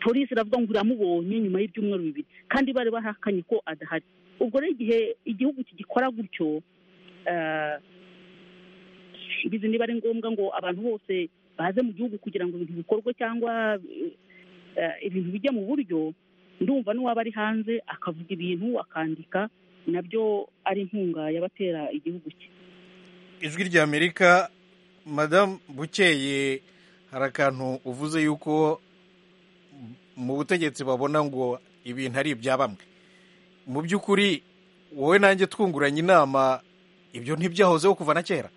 [SPEAKER 7] polisi iravuga ngo iramubonye nyuma y'ibyumweru bibiri kandi bari bahakanye ko adahari ubwo rero igihe igihugu kigikora gutyo bizi niba ari ngombwa ngo abantu bose baze mu gihugu kugira ngo ibintu bikorwe cyangwa ibintu bijya mu buryo ndumva n'uwaba ari hanze akavuga ibintu akandika nabyo ari inkunga y'abatera igihugu cye
[SPEAKER 1] ijwi ry'amerika madamu bukeye hari akantu uvuze yuko mu butegetsi babona ngo ibintu ari ibya bamwe mu by'ukuri wowe nanjye twunguranye inama ibyo ntibyahozeho kuva na kera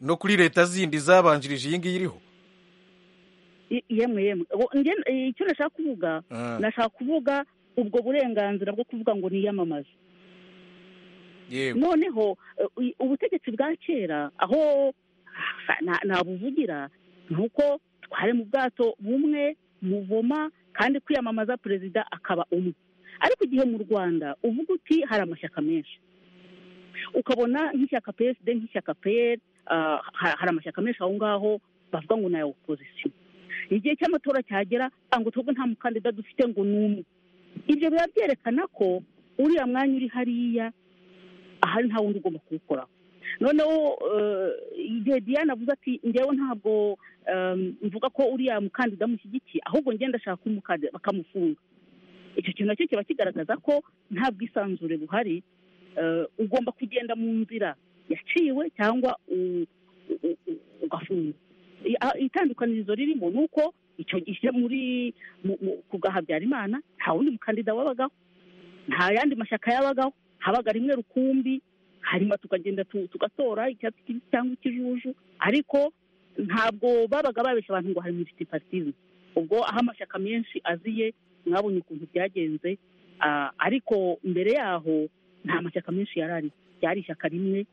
[SPEAKER 1] no kuri leta zindi zabanjirije iyi ngiyi iriho
[SPEAKER 7] yemwe yemwe icyo nashaka kuvuga nashaka kuvuga ubwo burenganzira bwo kuvuga ngo niyamamaze noneho ubutegetsi bwa kera aho nabuvugira ni uko twari mu bwato bumwe muvoma kandi kwiyamamaza perezida akaba umwe ariko igihe mu rwanda uvuga uti hari amashyaka menshi ukabona nk'ishyaka psd nk'ishyaka pr hari amashyaka menshi aho ngaho bavuga ngo ni aya opozisiyo igihe cy'amatora cyagera ngo twebwe nta mukandida dufite ngo ni umwe ibyo biba byerekana ko uriya mwanya uri hariya ahari nta wundi ugomba kuwukoraho noneho igihe diane avuze ati ngewe ntabwo mvuga ko uriya mukandida mushyigikiye ahubwo ngenda ashaka umukandida bakamufunga icyo kintu nacyo kiba kigaragaza ko nta bwisanzure buhari ugomba kugenda mu nzira yaciwe cyangwa ugafungwa itandukanirizo ririmo ni uko icyo gihe muri ku gahabyarimana nta wundi mukandida wabagaho nta yandi mashyaka yabagaho habaga rimwe rukumbi hanyuma tukagenda tugatora icyatsi kibisi cyangwa ikijuju ariko ntabwo babaga babeshya abantu ngo hari multi partizime ubwo aho amashyaka menshi aziye mwabonye ukuntu byagenze ariko mbere yaho nta mashyaka menshi yari ari ryari ishyaka rimwe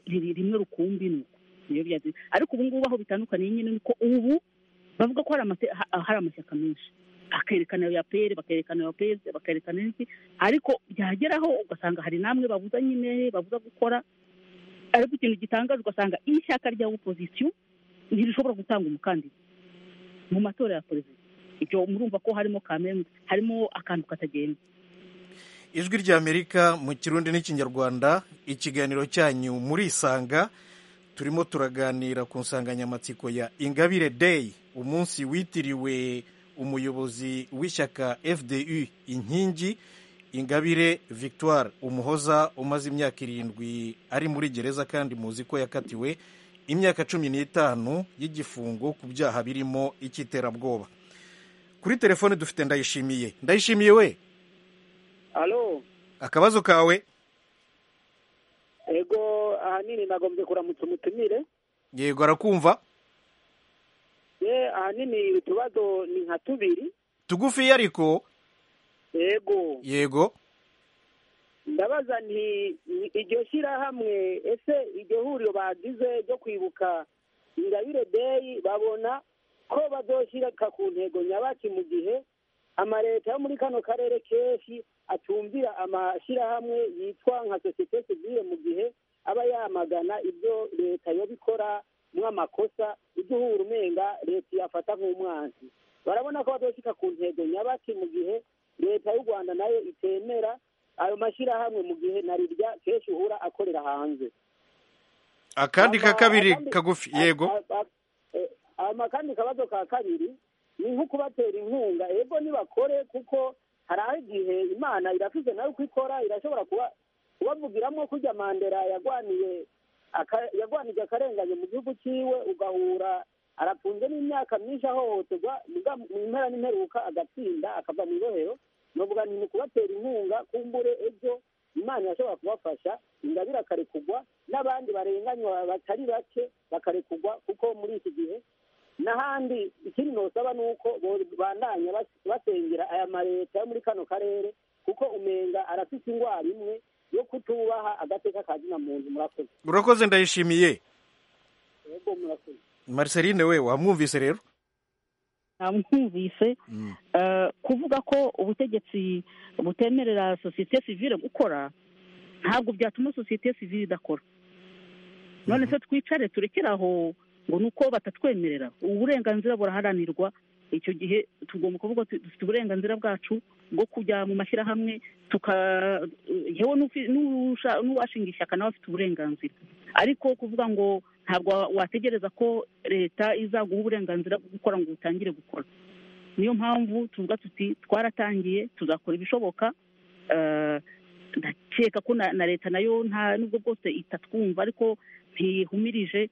[SPEAKER 7] rimwe rukumbi niyo byagenze ariko ubu ngubu aho bitandukaniye nyine ni uko ubu bavuga ko hari amashyaka menshi bakerekana ya peri bakerekana ya peri bakerekana iki ariko byageraho ugasanga hari namwe babuza nyine babuza gukora ariko ikintu gitangaje ugasanga ishyaka rya opozisiyo ntirishobora gutanga umukandida mu matora ya perezida ibyo murumva ko harimo kamembe harimo akantu katagenda
[SPEAKER 1] ijwi rya amerika mu kirundi n'ikinyarwanda ikiganiro cyanyu murisanga turimo turaganira ku nsanganyamatsiko ya ingabire day umunsi witiriwe umuyobozi w'ishyaka fdu inkingi ingabire victoire umuhoza umaze imyaka irindwi ari muri gereza kandi muzi ko yakatiwe imyaka cumi n'itanu y'igifungo ku byaha birimo icy'iterabwoba kuri telefone dufite ndayishimiye ndayishimiye we
[SPEAKER 5] alo
[SPEAKER 1] akabazo kawe
[SPEAKER 5] ego ahanini nagombye kuramutsa umutumire
[SPEAKER 1] yego arakumva
[SPEAKER 5] ahanini utubazo ni nka tubiri
[SPEAKER 1] tugufiya ariko
[SPEAKER 5] yego
[SPEAKER 1] yego
[SPEAKER 5] ndabaza nti iryo shyirahamwe ese iryo huriro bagize ryo kwibuka ingabire deyi babona ko bazoshyiraka ku ntego nyabaki mu gihe amaleta yo muri kano karere kenshi atumvira amashyirahamwe yitwa nka sosiyete sivire mu gihe aba yamagana ibyo leta yo bikora mw'amakosa ibyo uhura umenga leta yafata nk'umwanzi barabona ko badashyika ku ntego nyabaki mu gihe leta y'u rwanda nayo itemera ayo mashyirahamwe mu gihe na rirya kenshi uhura akorera hanze
[SPEAKER 1] akandi ka kabiri kagufi yego
[SPEAKER 5] akandi kabazo ka kabiri ni nko kubatera inkunga yego nibakore kuko hari aho igihe imana irafite nayo uko ikora irashobora kubavugiramo kujya mandera yarwaniye yagwanije akarengane mu gihugu cyiwe ugahura arafunze n'imyaka myinshi ahohoterwa muga mu mpera n'imperuka agatsinda akava mu ibohero novuga nti ni ukubatera inkunga kumbure ejo imana irashobora kubafasha ingabire akarekugwa n'abandi barenganywa batari bake bakarekugwa kuko muri iki gihe n'ahandi ikindi nosaba ni uko bandanya basengera aya mareta yo muri kano karere kuko umenga arafite indwara imwe yo kutubaha agateka ka zina muntu murakoze
[SPEAKER 1] urakoze ndayishimiye
[SPEAKER 5] yego murakoze
[SPEAKER 1] mariceline we wamwumvise rero
[SPEAKER 7] namwumvise eh, kuvuga ko ubutegetsi butemerera sosiyete sivile gukora ntabwo byatuma sosiyete sivile idakora none se twicare turekere aho ngo ni uko batatwemerera uburenganzira buraharanirwa icyo gihe tugomba kuvuga tuti dufite uburenganzira bwacu bwo kujya mu mashyirahamwe tuka yewe n'ufi- n'usha- n'uwashinga ishyaka nawe afite uburenganzira ariko kuvuga ngo ntabwo wa- wategereza ko leta izaguha uburenganzira bwo gukora ngo utangire gukora niyo mpamvu tuvuga tuti twaratangiye tuzakora ibishoboka eh, ndakeka ko na na leta nayo nta nubwo bwose itatwumva ariko ntihumirije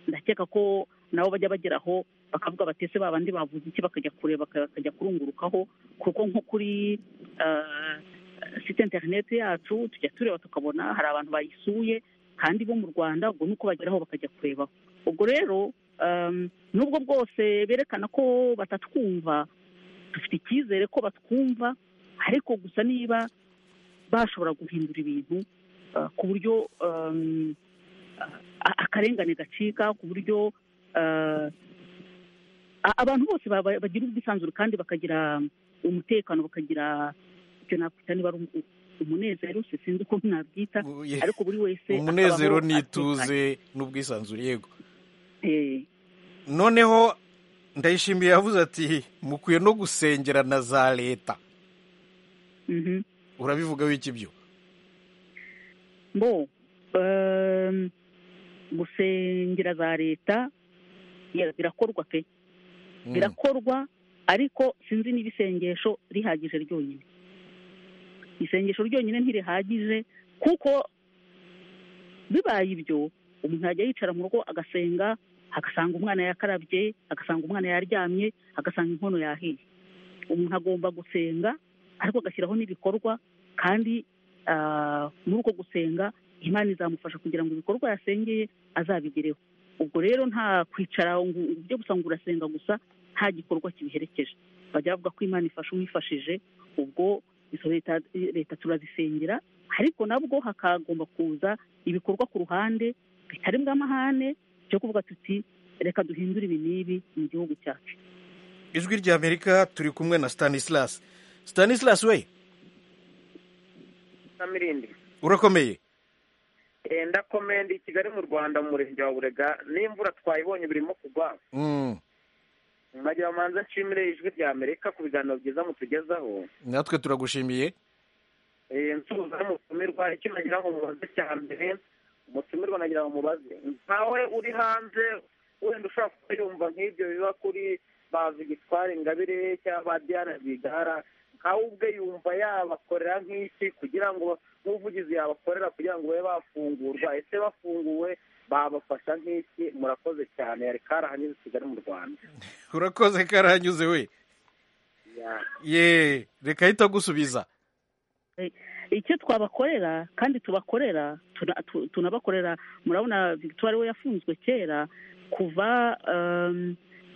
[SPEAKER 7] ndakeka ko nabo bajya bageraho bakavuga batese ba bandi bavuze iki bakajya kureba baka- bakajya kurungurukaho kuko nko kuri ah, site interineti yacu tujya tureba tukabona hari abantu bayisuye kandi bo mu rwanda ubwo nuko bageraho bakajya kurebaho ubwo rero um, nubwo bwose berekana ko batatwumva dufite icyizere ko batwumva ariko gusa niba bashobora guhindura ibintu ah, ku buryo um, a- akarengane gacika ku buryo eh, a- abantu bose baba- bagira ubwisanzure kandi bakagira umutekano bakagira icyo nakwita niba ari um- umunezero si sinzi uko nabyita
[SPEAKER 1] ye-
[SPEAKER 7] ariko buri wese
[SPEAKER 1] umunezero
[SPEAKER 7] akabaho
[SPEAKER 1] n'ituze n'ubwisanzure yego
[SPEAKER 7] Eh,
[SPEAKER 1] noneho ndayishimiye yavuze ati mukwiye no gusengera na za leta
[SPEAKER 7] mhm.
[SPEAKER 1] urabivuga wiki byo
[SPEAKER 7] bo em, gusengera za leta ya- birakorwa pe birakorwa ariko sinzi niba isengesho rihagije ryonyine isengesho ryonyine ntirihagije kuko bibaye ibyo umuntu yajya yicara mu rugo agasenga agasanga umwana yakarabye agasanga umwana yaryamye agasanga inkono yahiye umuntu agomba gusenga ariko agashyiraho n'ibikorwa kandi ah, muri uko gusenga imana izamufasha kugira ngo ibikorwa yasengeye azabigereho ubwo rero nta kwicara ngo ibyo gusa ngo urasenga gusa nta gikorwa kibiherekeje bajya bavuga ko imana ifasha uwifashije ubwo izo leta leta turazisengera ariko nabwo hakagomba kuza ibikorwa ku ruhande bitari bw'amahane byo kuvuga tuti reka duhindure ibi n'ibi mu gihugu cyacu
[SPEAKER 1] ijwi rya amerika turi kumwe na stanislas stanislas we
[SPEAKER 9] mirindi
[SPEAKER 1] urakomeye
[SPEAKER 9] ndakomenda i kigali mu rwanda mu murenge wa burega n'imvura twayibonye birimo kugwa
[SPEAKER 1] Mm,
[SPEAKER 9] nagira manza nshimire ijwi rya amerika ku biganiro byiza mutugezaho
[SPEAKER 1] natwe turagushimiye
[SPEAKER 9] Eh, nsuhuza n'umutumirwa icyo nagira ngo mubaze cya mbere umutumirwa nagira ngo mubaze ntawe uri hanze wenda ushobora kuba yumva nk'ibyo biba kuri bazi gitwara ingabire cyangwa ba diana rwigara nkawe ubwe yumva yabakorera nk'iki kugira ngo nk'ubuvugizi yabakorera kugira ngo babe bafungurwa ese bafunguwe babafasha nk'iki murakoze cyane yari karahanyuze i kigali mu rwanda
[SPEAKER 1] urakoze karahanyuze we
[SPEAKER 9] Ya.
[SPEAKER 1] ye reka ahita gusubiza
[SPEAKER 7] Eh, icyo twabakorera kandi tubakorera tuna- tu- tunabakorera murabona victoire we yafunzwe kera kuva em,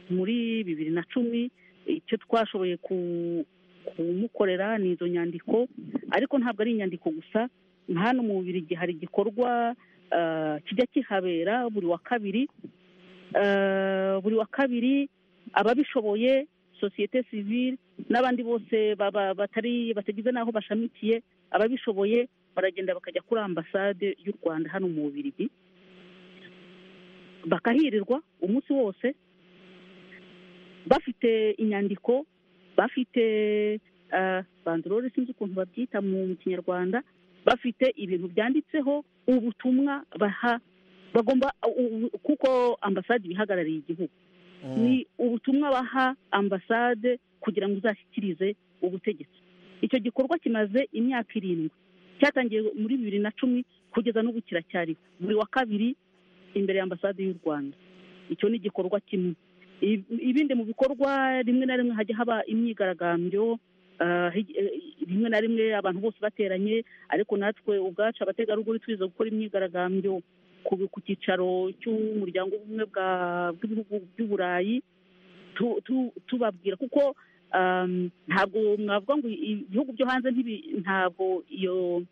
[SPEAKER 7] muri bibiri na cumi icyo twashoboye ku- kumukorera ni izo nyandiko ariko ntabwo ari inyandiko gusa nka hano mu bubirigi hari igikorwa eh, kijya kihabera buri wa kabiri Eh, buri wa kabiri ababishoboye sosiyete sivile n'abandi bose baba- batari batagize n'aho bashamikiye ababishoboye baragenda bakajya kuri ambasade y'u rwanda hano mu bubirigi bakahirirwa umunsi wose bafite inyandiko bafite eh, bandorore sinzi ukuntu babyita mu kinyarwanda bafite ibintu byanditseho ubutumwa baha bagomba u- u- kuko ambasade iba ihagarariye igihugu ni ubutumwa baha ambasade kugira ngo uzashyikirize ubutegetsi icyo gikorwa kimaze imyaka irindwi cyatangiye muri bibiri na cumi kugeza n'ubu kiracyariho buri wa kabiri imbere ya ambasade y'u rwanda icyo ni igikorwa kimwe ibindi mu bikorwa rimwe na rimwe hajya haba imyigaragambyo ah, hij- eh, rimwe na rimwe abantu bose bateranye ariko natwe ubwacu abategarugori twiza gukora imyigaragambyo ku ku cyicaro cy'umuryango w'ubumwe bwa- bw'ibihugu by'uburayi tu- tu- tubabwira kuko um, ntabwo mwavuga ngo i- ibihugu byo hanze ntibi- ntabwo iyo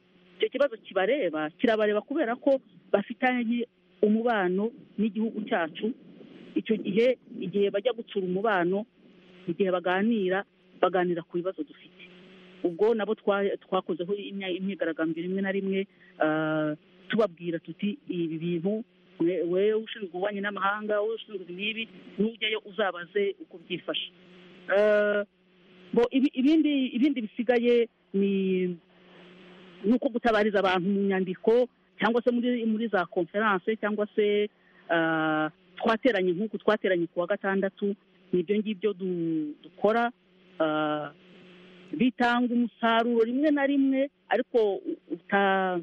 [SPEAKER 7] icyo kibazo kibareba kirabareba kubera ko bafitanye umubano n'igihugu cyacu icyo gihe igihe bajya gutsura umubano igihe baganira baganira ku bibazo dufite ubwo nabo twa- twakozeho imya- imyigaragambyo rimwe na rimwe ah, tubabwira tuti ibi bintu we- wewe ushinzwe ububanyi n'amahanga wowe ushinzwe ibi n'ibi nujyayo uzabaze uko byifashe Ah, bo ibi- ibindi ibindi bisigaye ni ni uko gutabariza abantu mu nyandiko cyangwa se muri muri za konferanse cyangwa se ah, twateranye nk'uku twateranye ku wa gatandatu ni ibyo ngibyo du- dukora ah, bitanga umusaruro rimwe na rimwe ariko u- uta-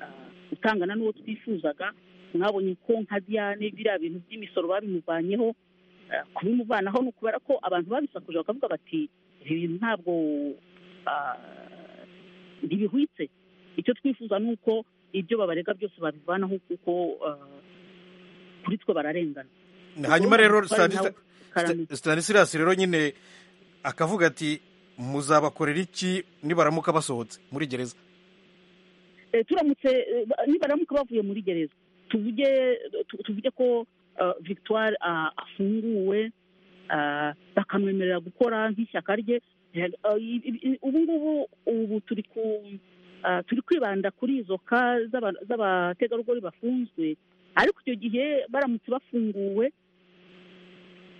[SPEAKER 7] ah, utangana n'uwo twifuzaga mwabonye ko nka diane biriya bintu by'imisoro babimuvanyeho ah, kubimuvanaho ni ukubera ko abantu babisakuje bakavuga bati ibi bintu ntabwo ah, ntibihwitse icyo twifuza ni uko ibyo babarega byose babivanaho kuko ah, kuri twe bararengana
[SPEAKER 1] hanyuma rero
[SPEAKER 7] Ubwo nawe
[SPEAKER 1] Stanisa-
[SPEAKER 7] Karame.
[SPEAKER 1] Sta- stanislas rero nyine akavuga ati muzabakorera iki nibaramuka basohotse muri gereza
[SPEAKER 7] Eh, turamutse eh, ba- nibaramuka bavuye muri gereza tuvuge tu- tuvuge ko ah, victoire ah, afunguwe ah, bakamwemerera gukora nk'ishyaka rye Eh, ah, i- i- i- ubu ngubu ubu turi ku ah, turi kwibanda kuri izo ka z'aba- z'abategarugori bafunzwe ariko icyo gihe baramutse bafunguwe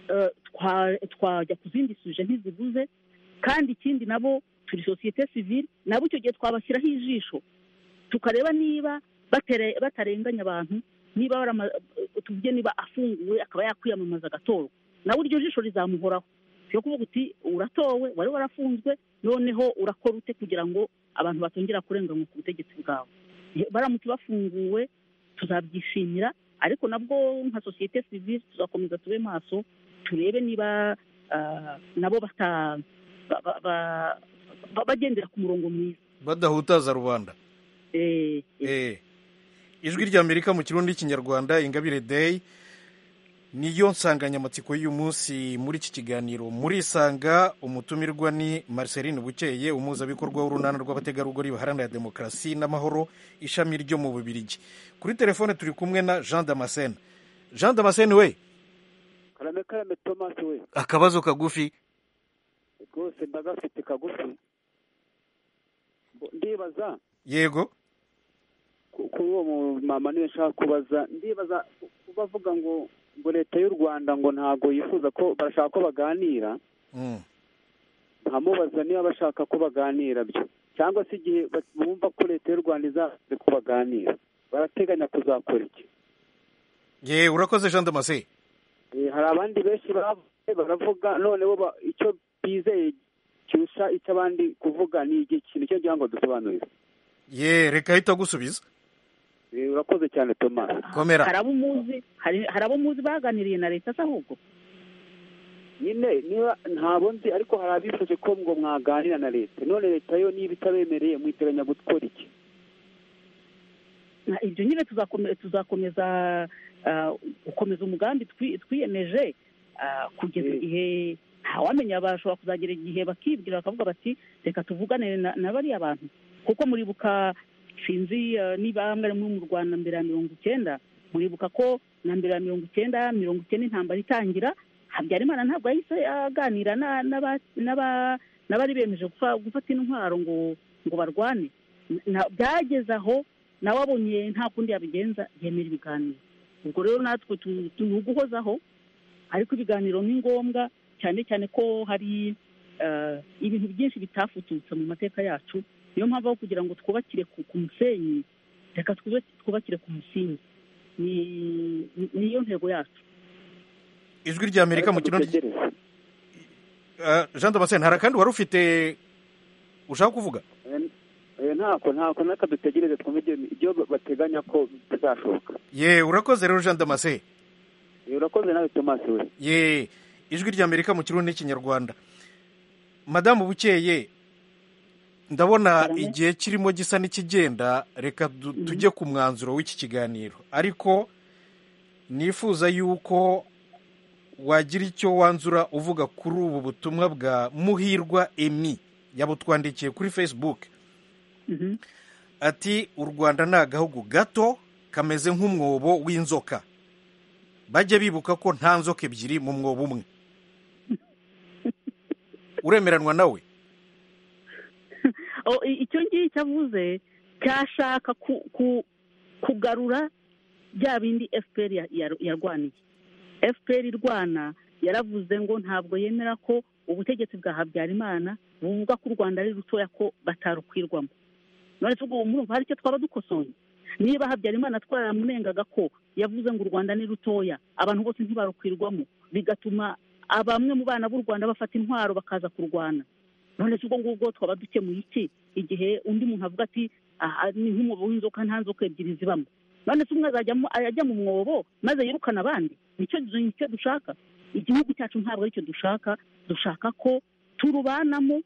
[SPEAKER 7] eh, twa- twajya ku zindi suje ntiziguze kandi ikindi nabo turi sosiyete sivile nabo icyo gihe twabashyiraho ijisho tukareba niba batere- batarenganya abantu niba barama- tuvuge niba afunguwe akaba yakwiyamamaza agatorwa nawe iryo jisho rizamuhoraho si yo kuvuga uti uratowe wari warafunzwe noneho urakora ute kugira ngo abantu batongera kurenganywa ku butegetsi bwawe Ye- baramutse bafunguwe tuzabyishimira ariko nabwo nka sosiyete sivile tuzakomeza tube maso turebe niba ah, nabo bata ba- ba- ba- ba- bagendera ku murongo mwiza
[SPEAKER 1] badahutaza rubanda
[SPEAKER 7] Eh,
[SPEAKER 1] eh. ijwi ry'amerika mu kirundi n'ikinyarwanda ingabire day niyo nsanganyamatsiko y'uyu munsi muri iki kiganiro murisanga umutumirwa ni marceline bukeye umuhuzabikorwa w'urunana rw'abategarugori baharanira demokarasi n'amahoro ishami ryo mu bubirigi kuri telefone turi kumwe na jean damascene jean damascene we
[SPEAKER 12] karame karame thomas we
[SPEAKER 1] akabazo kagufi
[SPEAKER 12] rwose ndagafite kagufi Mbo- ndibaza
[SPEAKER 1] yego
[SPEAKER 12] ku- kuri uwo mumama niwe nshaka kubaza ndibaza ku- ku bavuga ngo ngo leta y'u rwanda ngo ntabwo yifuza ko barashaka ko baganira
[SPEAKER 1] Mm.
[SPEAKER 12] nkamubaza niba bashaka ko baganira byo cyangwa se igihe ba- bumva ko leta y'u rwanda izaze ko baganira barateganya kuzakora iki
[SPEAKER 1] ye urakoze jean damascene
[SPEAKER 12] Eh, hari abandi benshi bavuze baravuga noneho ba- icyo bizeye kirusha icyo abandi kuvuga ni ikintu cyo ngira ngo dusobanurire
[SPEAKER 1] ye reka ahita agusubiza
[SPEAKER 12] Eh, urakoze cyane thomas
[SPEAKER 1] komera
[SPEAKER 7] hari abo muzi hari hari abo muzi baganiriye na leta se ahubwo
[SPEAKER 12] nyine niba ntabwo nzi ariko hari abifuje ko ngo mwaganira na leta none leta yo niba itabemereye mwiteganya gukora iki
[SPEAKER 7] Na- ibyo nyine tuzakomeza tuzakomeza ah, gukomeza umugambi twi- twiyemeje ah, kugeza igihe ntawamenya bashobora kuzagera igihe bakibwira bakavuga bati reka tuvugane na na bariya bantu kuko muribuka sinzi ah, niba mwari muri mu rwanda mbere ya mirongo icyenda muribuka ko na mbere ya mirongo icyenda mirongo icyenda intambara itangira habyarimana ntabwo yahise aganira na- n'aba- n'aba- n'abari bemeje gufa- gufata intwaro ngo ngo barwane Na- byageze aho nawe abonye nta kundi yabigenza yemera ibiganiro ubwo rero natwe tu- tu- ni uguhozaho ariko ibiganiro ni ngombwa cyane cyane ko hari eh, ibintu byinshi bitafututse mu mateka yacu niyo mpamvu aho kugira ngo twubakire ku ku musenyi reka twube- twubakire ku musingi Ni- ni- niyo ntego yacu
[SPEAKER 1] ijwi ry'amerika mu kirundi Ah, jean damascene hari akandi wari ufite ushaka kuvuga
[SPEAKER 12] Eh, ntako ntako naka dutegereze twumve ibyo- ibyo bateganya ko bizashoboka
[SPEAKER 1] ye urakoze rero jean damascene
[SPEAKER 12] Eh, urakoze nawe thomas we
[SPEAKER 1] ye ijwi ry'amerika mu kirundi n'ikinyarwanda madamu bukeye ndabona igihe kirimo gisa n'ikigenda reka du- tujye ku mwanzuro w'iki kiganiro ariko nifuza yuko wagira icyo wanzura uvuga kuri ubu butumwa bwa muhirwa emi yabutwandikiye kuri facebook ati u rwanda ni agahugu gato kameze nk'umwobo w'inzoka bajye bibuka ko nta nzoka ebyiri mu mwobo umwe uremeranwa nawe
[SPEAKER 7] O- i- icyo ngicyo avuze cyashaka ku- ku- kugarura bya bindi fpr ya- ya- yarwaniye fpr irwana yaravuze ngo ntabwo yemera ko ubutegetsi bwa habyarimana buvuga ko u rwanda ari rutoya ko batarukwirwamo none tuguha murumva hari icyo twaba dukosoye niba habyarimana twaramunengaga ko yavuze ngo u rwanda ni rutoya abantu bose ntibarukwirwamo bigatuma bamwe mu bana b'u rwanda bafata intwaro bakaza kurwana none se ubwo ngubwo twaba dukemuye iki igihe undi muntu avuga ati aha ni nk'umwobo w'inzoka nta nzoka ebyiri zibamo none se umwe azajya mu- ajya mu mwobo maze yirukane abandi nicyo nicyo dushaka igihugu cyacu ntabwo aricyo dushaka dushaka ko turubanamo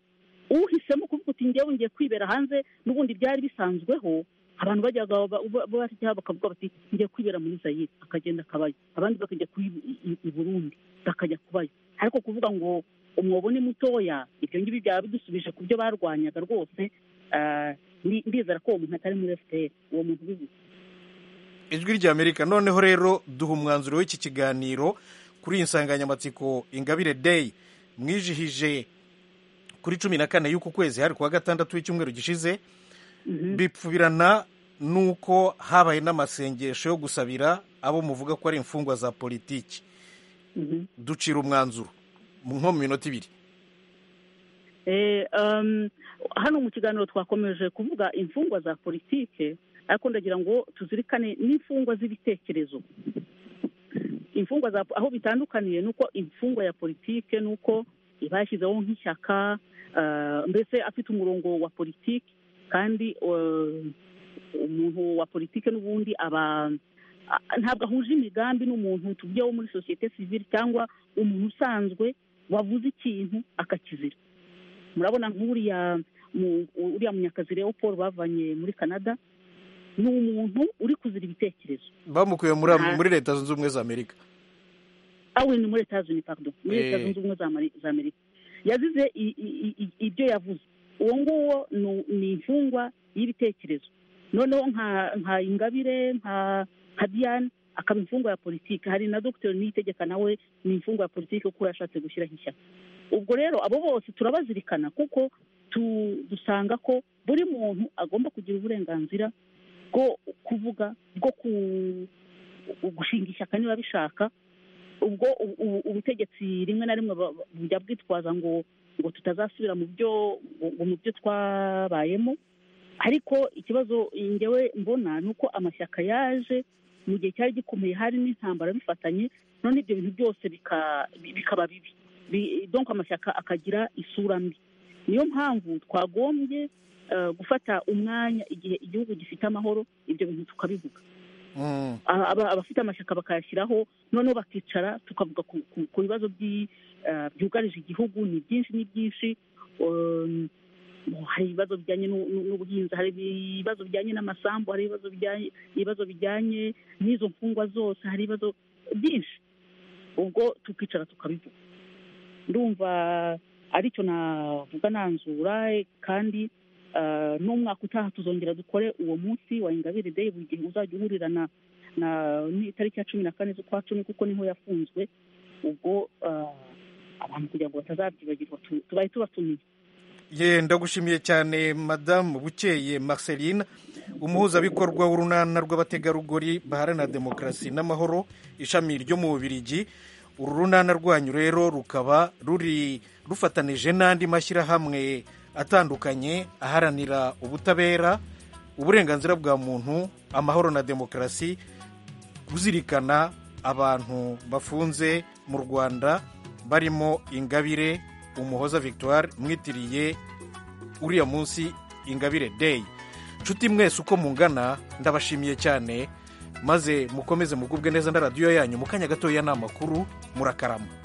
[SPEAKER 7] uhisemo kuvuga uti njyewe ngiye kwibera hanze n'ubundi byari bisanzweho abantu bajyaga ba- ba- bajya bakavuga bati ngiye kwibera muri zayire akagenda akabayo abandi bakajya kuri i- i- i burundi bakajya kubayo ariko kuvuga ngo umwobo ni mutoya ibyo ngibyo byaba bidusubije ku byo barwanyaga rwose ah, ndi- ndizera ko uwo muntu atari muri fpr uwo muntu ubivuze
[SPEAKER 1] ijwi ry'amerika noneho rero duha umwanzuro w'iki kiganiro kuri iyi nsanganyamatsiko ingabire day mwijihije kuri cumi na kane y'uku kwezi hari kuwa gatandatu w'icyumweru gishize bipfubirana n'uko habaye n'amasengesho yo gusabira abo muvuga ko ari imfungwa za politiki ducira umwanzuro mu- nko mu minota ibiri
[SPEAKER 7] Eh, um, hano mu kiganiro twakomeje kuvuga imfungwa za politike ariko ndagira ngo tuzirikane n'imfungwa z'ibitekerezo imfungwa za aho bitandukaniye ni uko imfungwa ya politike ni uko iba yashyizeho nk'ishyaka ah, mbese afite umurongo wa politiki kandi eh, umuntu wa politiki n'ubundi aba a- ntabwo ahuje imigambi n'umuntu tuvuge wo muri sosiyete sivile cyangwa umuntu usanzwe wavuze ikintu akakizira murabona nk'uriya mu- uriya munyakazi rero paul bavanye muri canada ni umuntu uri kuzira ibitekerezo
[SPEAKER 1] bamukuye muri
[SPEAKER 7] Nta-
[SPEAKER 1] muri leta zunze ubumwe za amerika
[SPEAKER 7] awe ni muri leta zunze pardon muri leta
[SPEAKER 1] Eh.
[SPEAKER 7] zunze ubumwe za Ameri- za amerika yazize i- i- i- i- ibyo yavuze uwo nguwo ni- ni imfungwa y'ibitekerezo noneho nka nka ingabire nka nka diane akaba imfungwa ya politiki hari na dr niyitegeka nawe ni imfungwa ya politiki kuko yashatse gushyiraho ishyaka ubwo rero abo bose turabazirikana kuko tu- dusanga ko buri muntu agomba kugira uburenganzira bwo kuvuga bwo ku- gushinga ishyaka niba bishaka ubwo u- u- ubutegetsi rimwe na rimwe ba- ba- bujya bwitwaza ngo ngo tutazasubira mu byo ngo- ngo mu byo twabayemo ariko ikibazo ngewe mbona ni uko amashyaka yaje mu gihe cyari gikomeye hari n'intambara bifatanye none ibyo bintu byose bika- bi- bikaba bibi Bi- donc amashyaka akagira isura mbi niyo mpamvu twagombye eh, gufata umwanya igihe igihugu gifite amahoro ibyo bintu tukabivuga aba- aba- abafite amashyaka bakayashyiraho noneho bakicara tukavuga ku- ku- ku bibazo by'i- eh, byugarije igihugu ni byinshi ni byinshi Um, hari ibibazo bijyanye n'u- n'u- n'ubuhinzi hari ibibazo bijyanye n'amasambu hari ibibazo bijyanye ibibazo bijyanye n'izo mfungwa zose hari ibibazo byinshi ubwo tukicara tukabivuga ndumva aricyo navuga nanzura eh, kandi eh, n'umwaka utaha tuzongera dukore uwo munsi wa ingabire day buri gihe uzajya uhurira na na n'itariki ya cumi na kane z'ukwa cumi kuko niho yafunzwe ubwo eh, abantu kugira ngo batazabyibagirwa tu- tubaye tubatumiye
[SPEAKER 1] ye ndagushimiye cyane madamu bukeye marceline umuhuzabikorwa w'urunana rw'abategarugori baharanira demokarasi n'amahoro ishami ryo mu bubirigi uru runana rwanyu rero rukaba ruri rufatanije n'andi mashyirahamwe atandukanye aharanira ubutabera uburenganzira bwa muntu amahoro na demokarasi kuzirikana abantu bafunze mu rwanda barimo ingabire umuhoza victoire mwitiriye uriya munsi ingabire day nshuti mwese uko mungana ndabashimiye cyane maze mukomeze mugubwe neza na radiyo yanyu mu kanya gatoya ni amakuru murakarama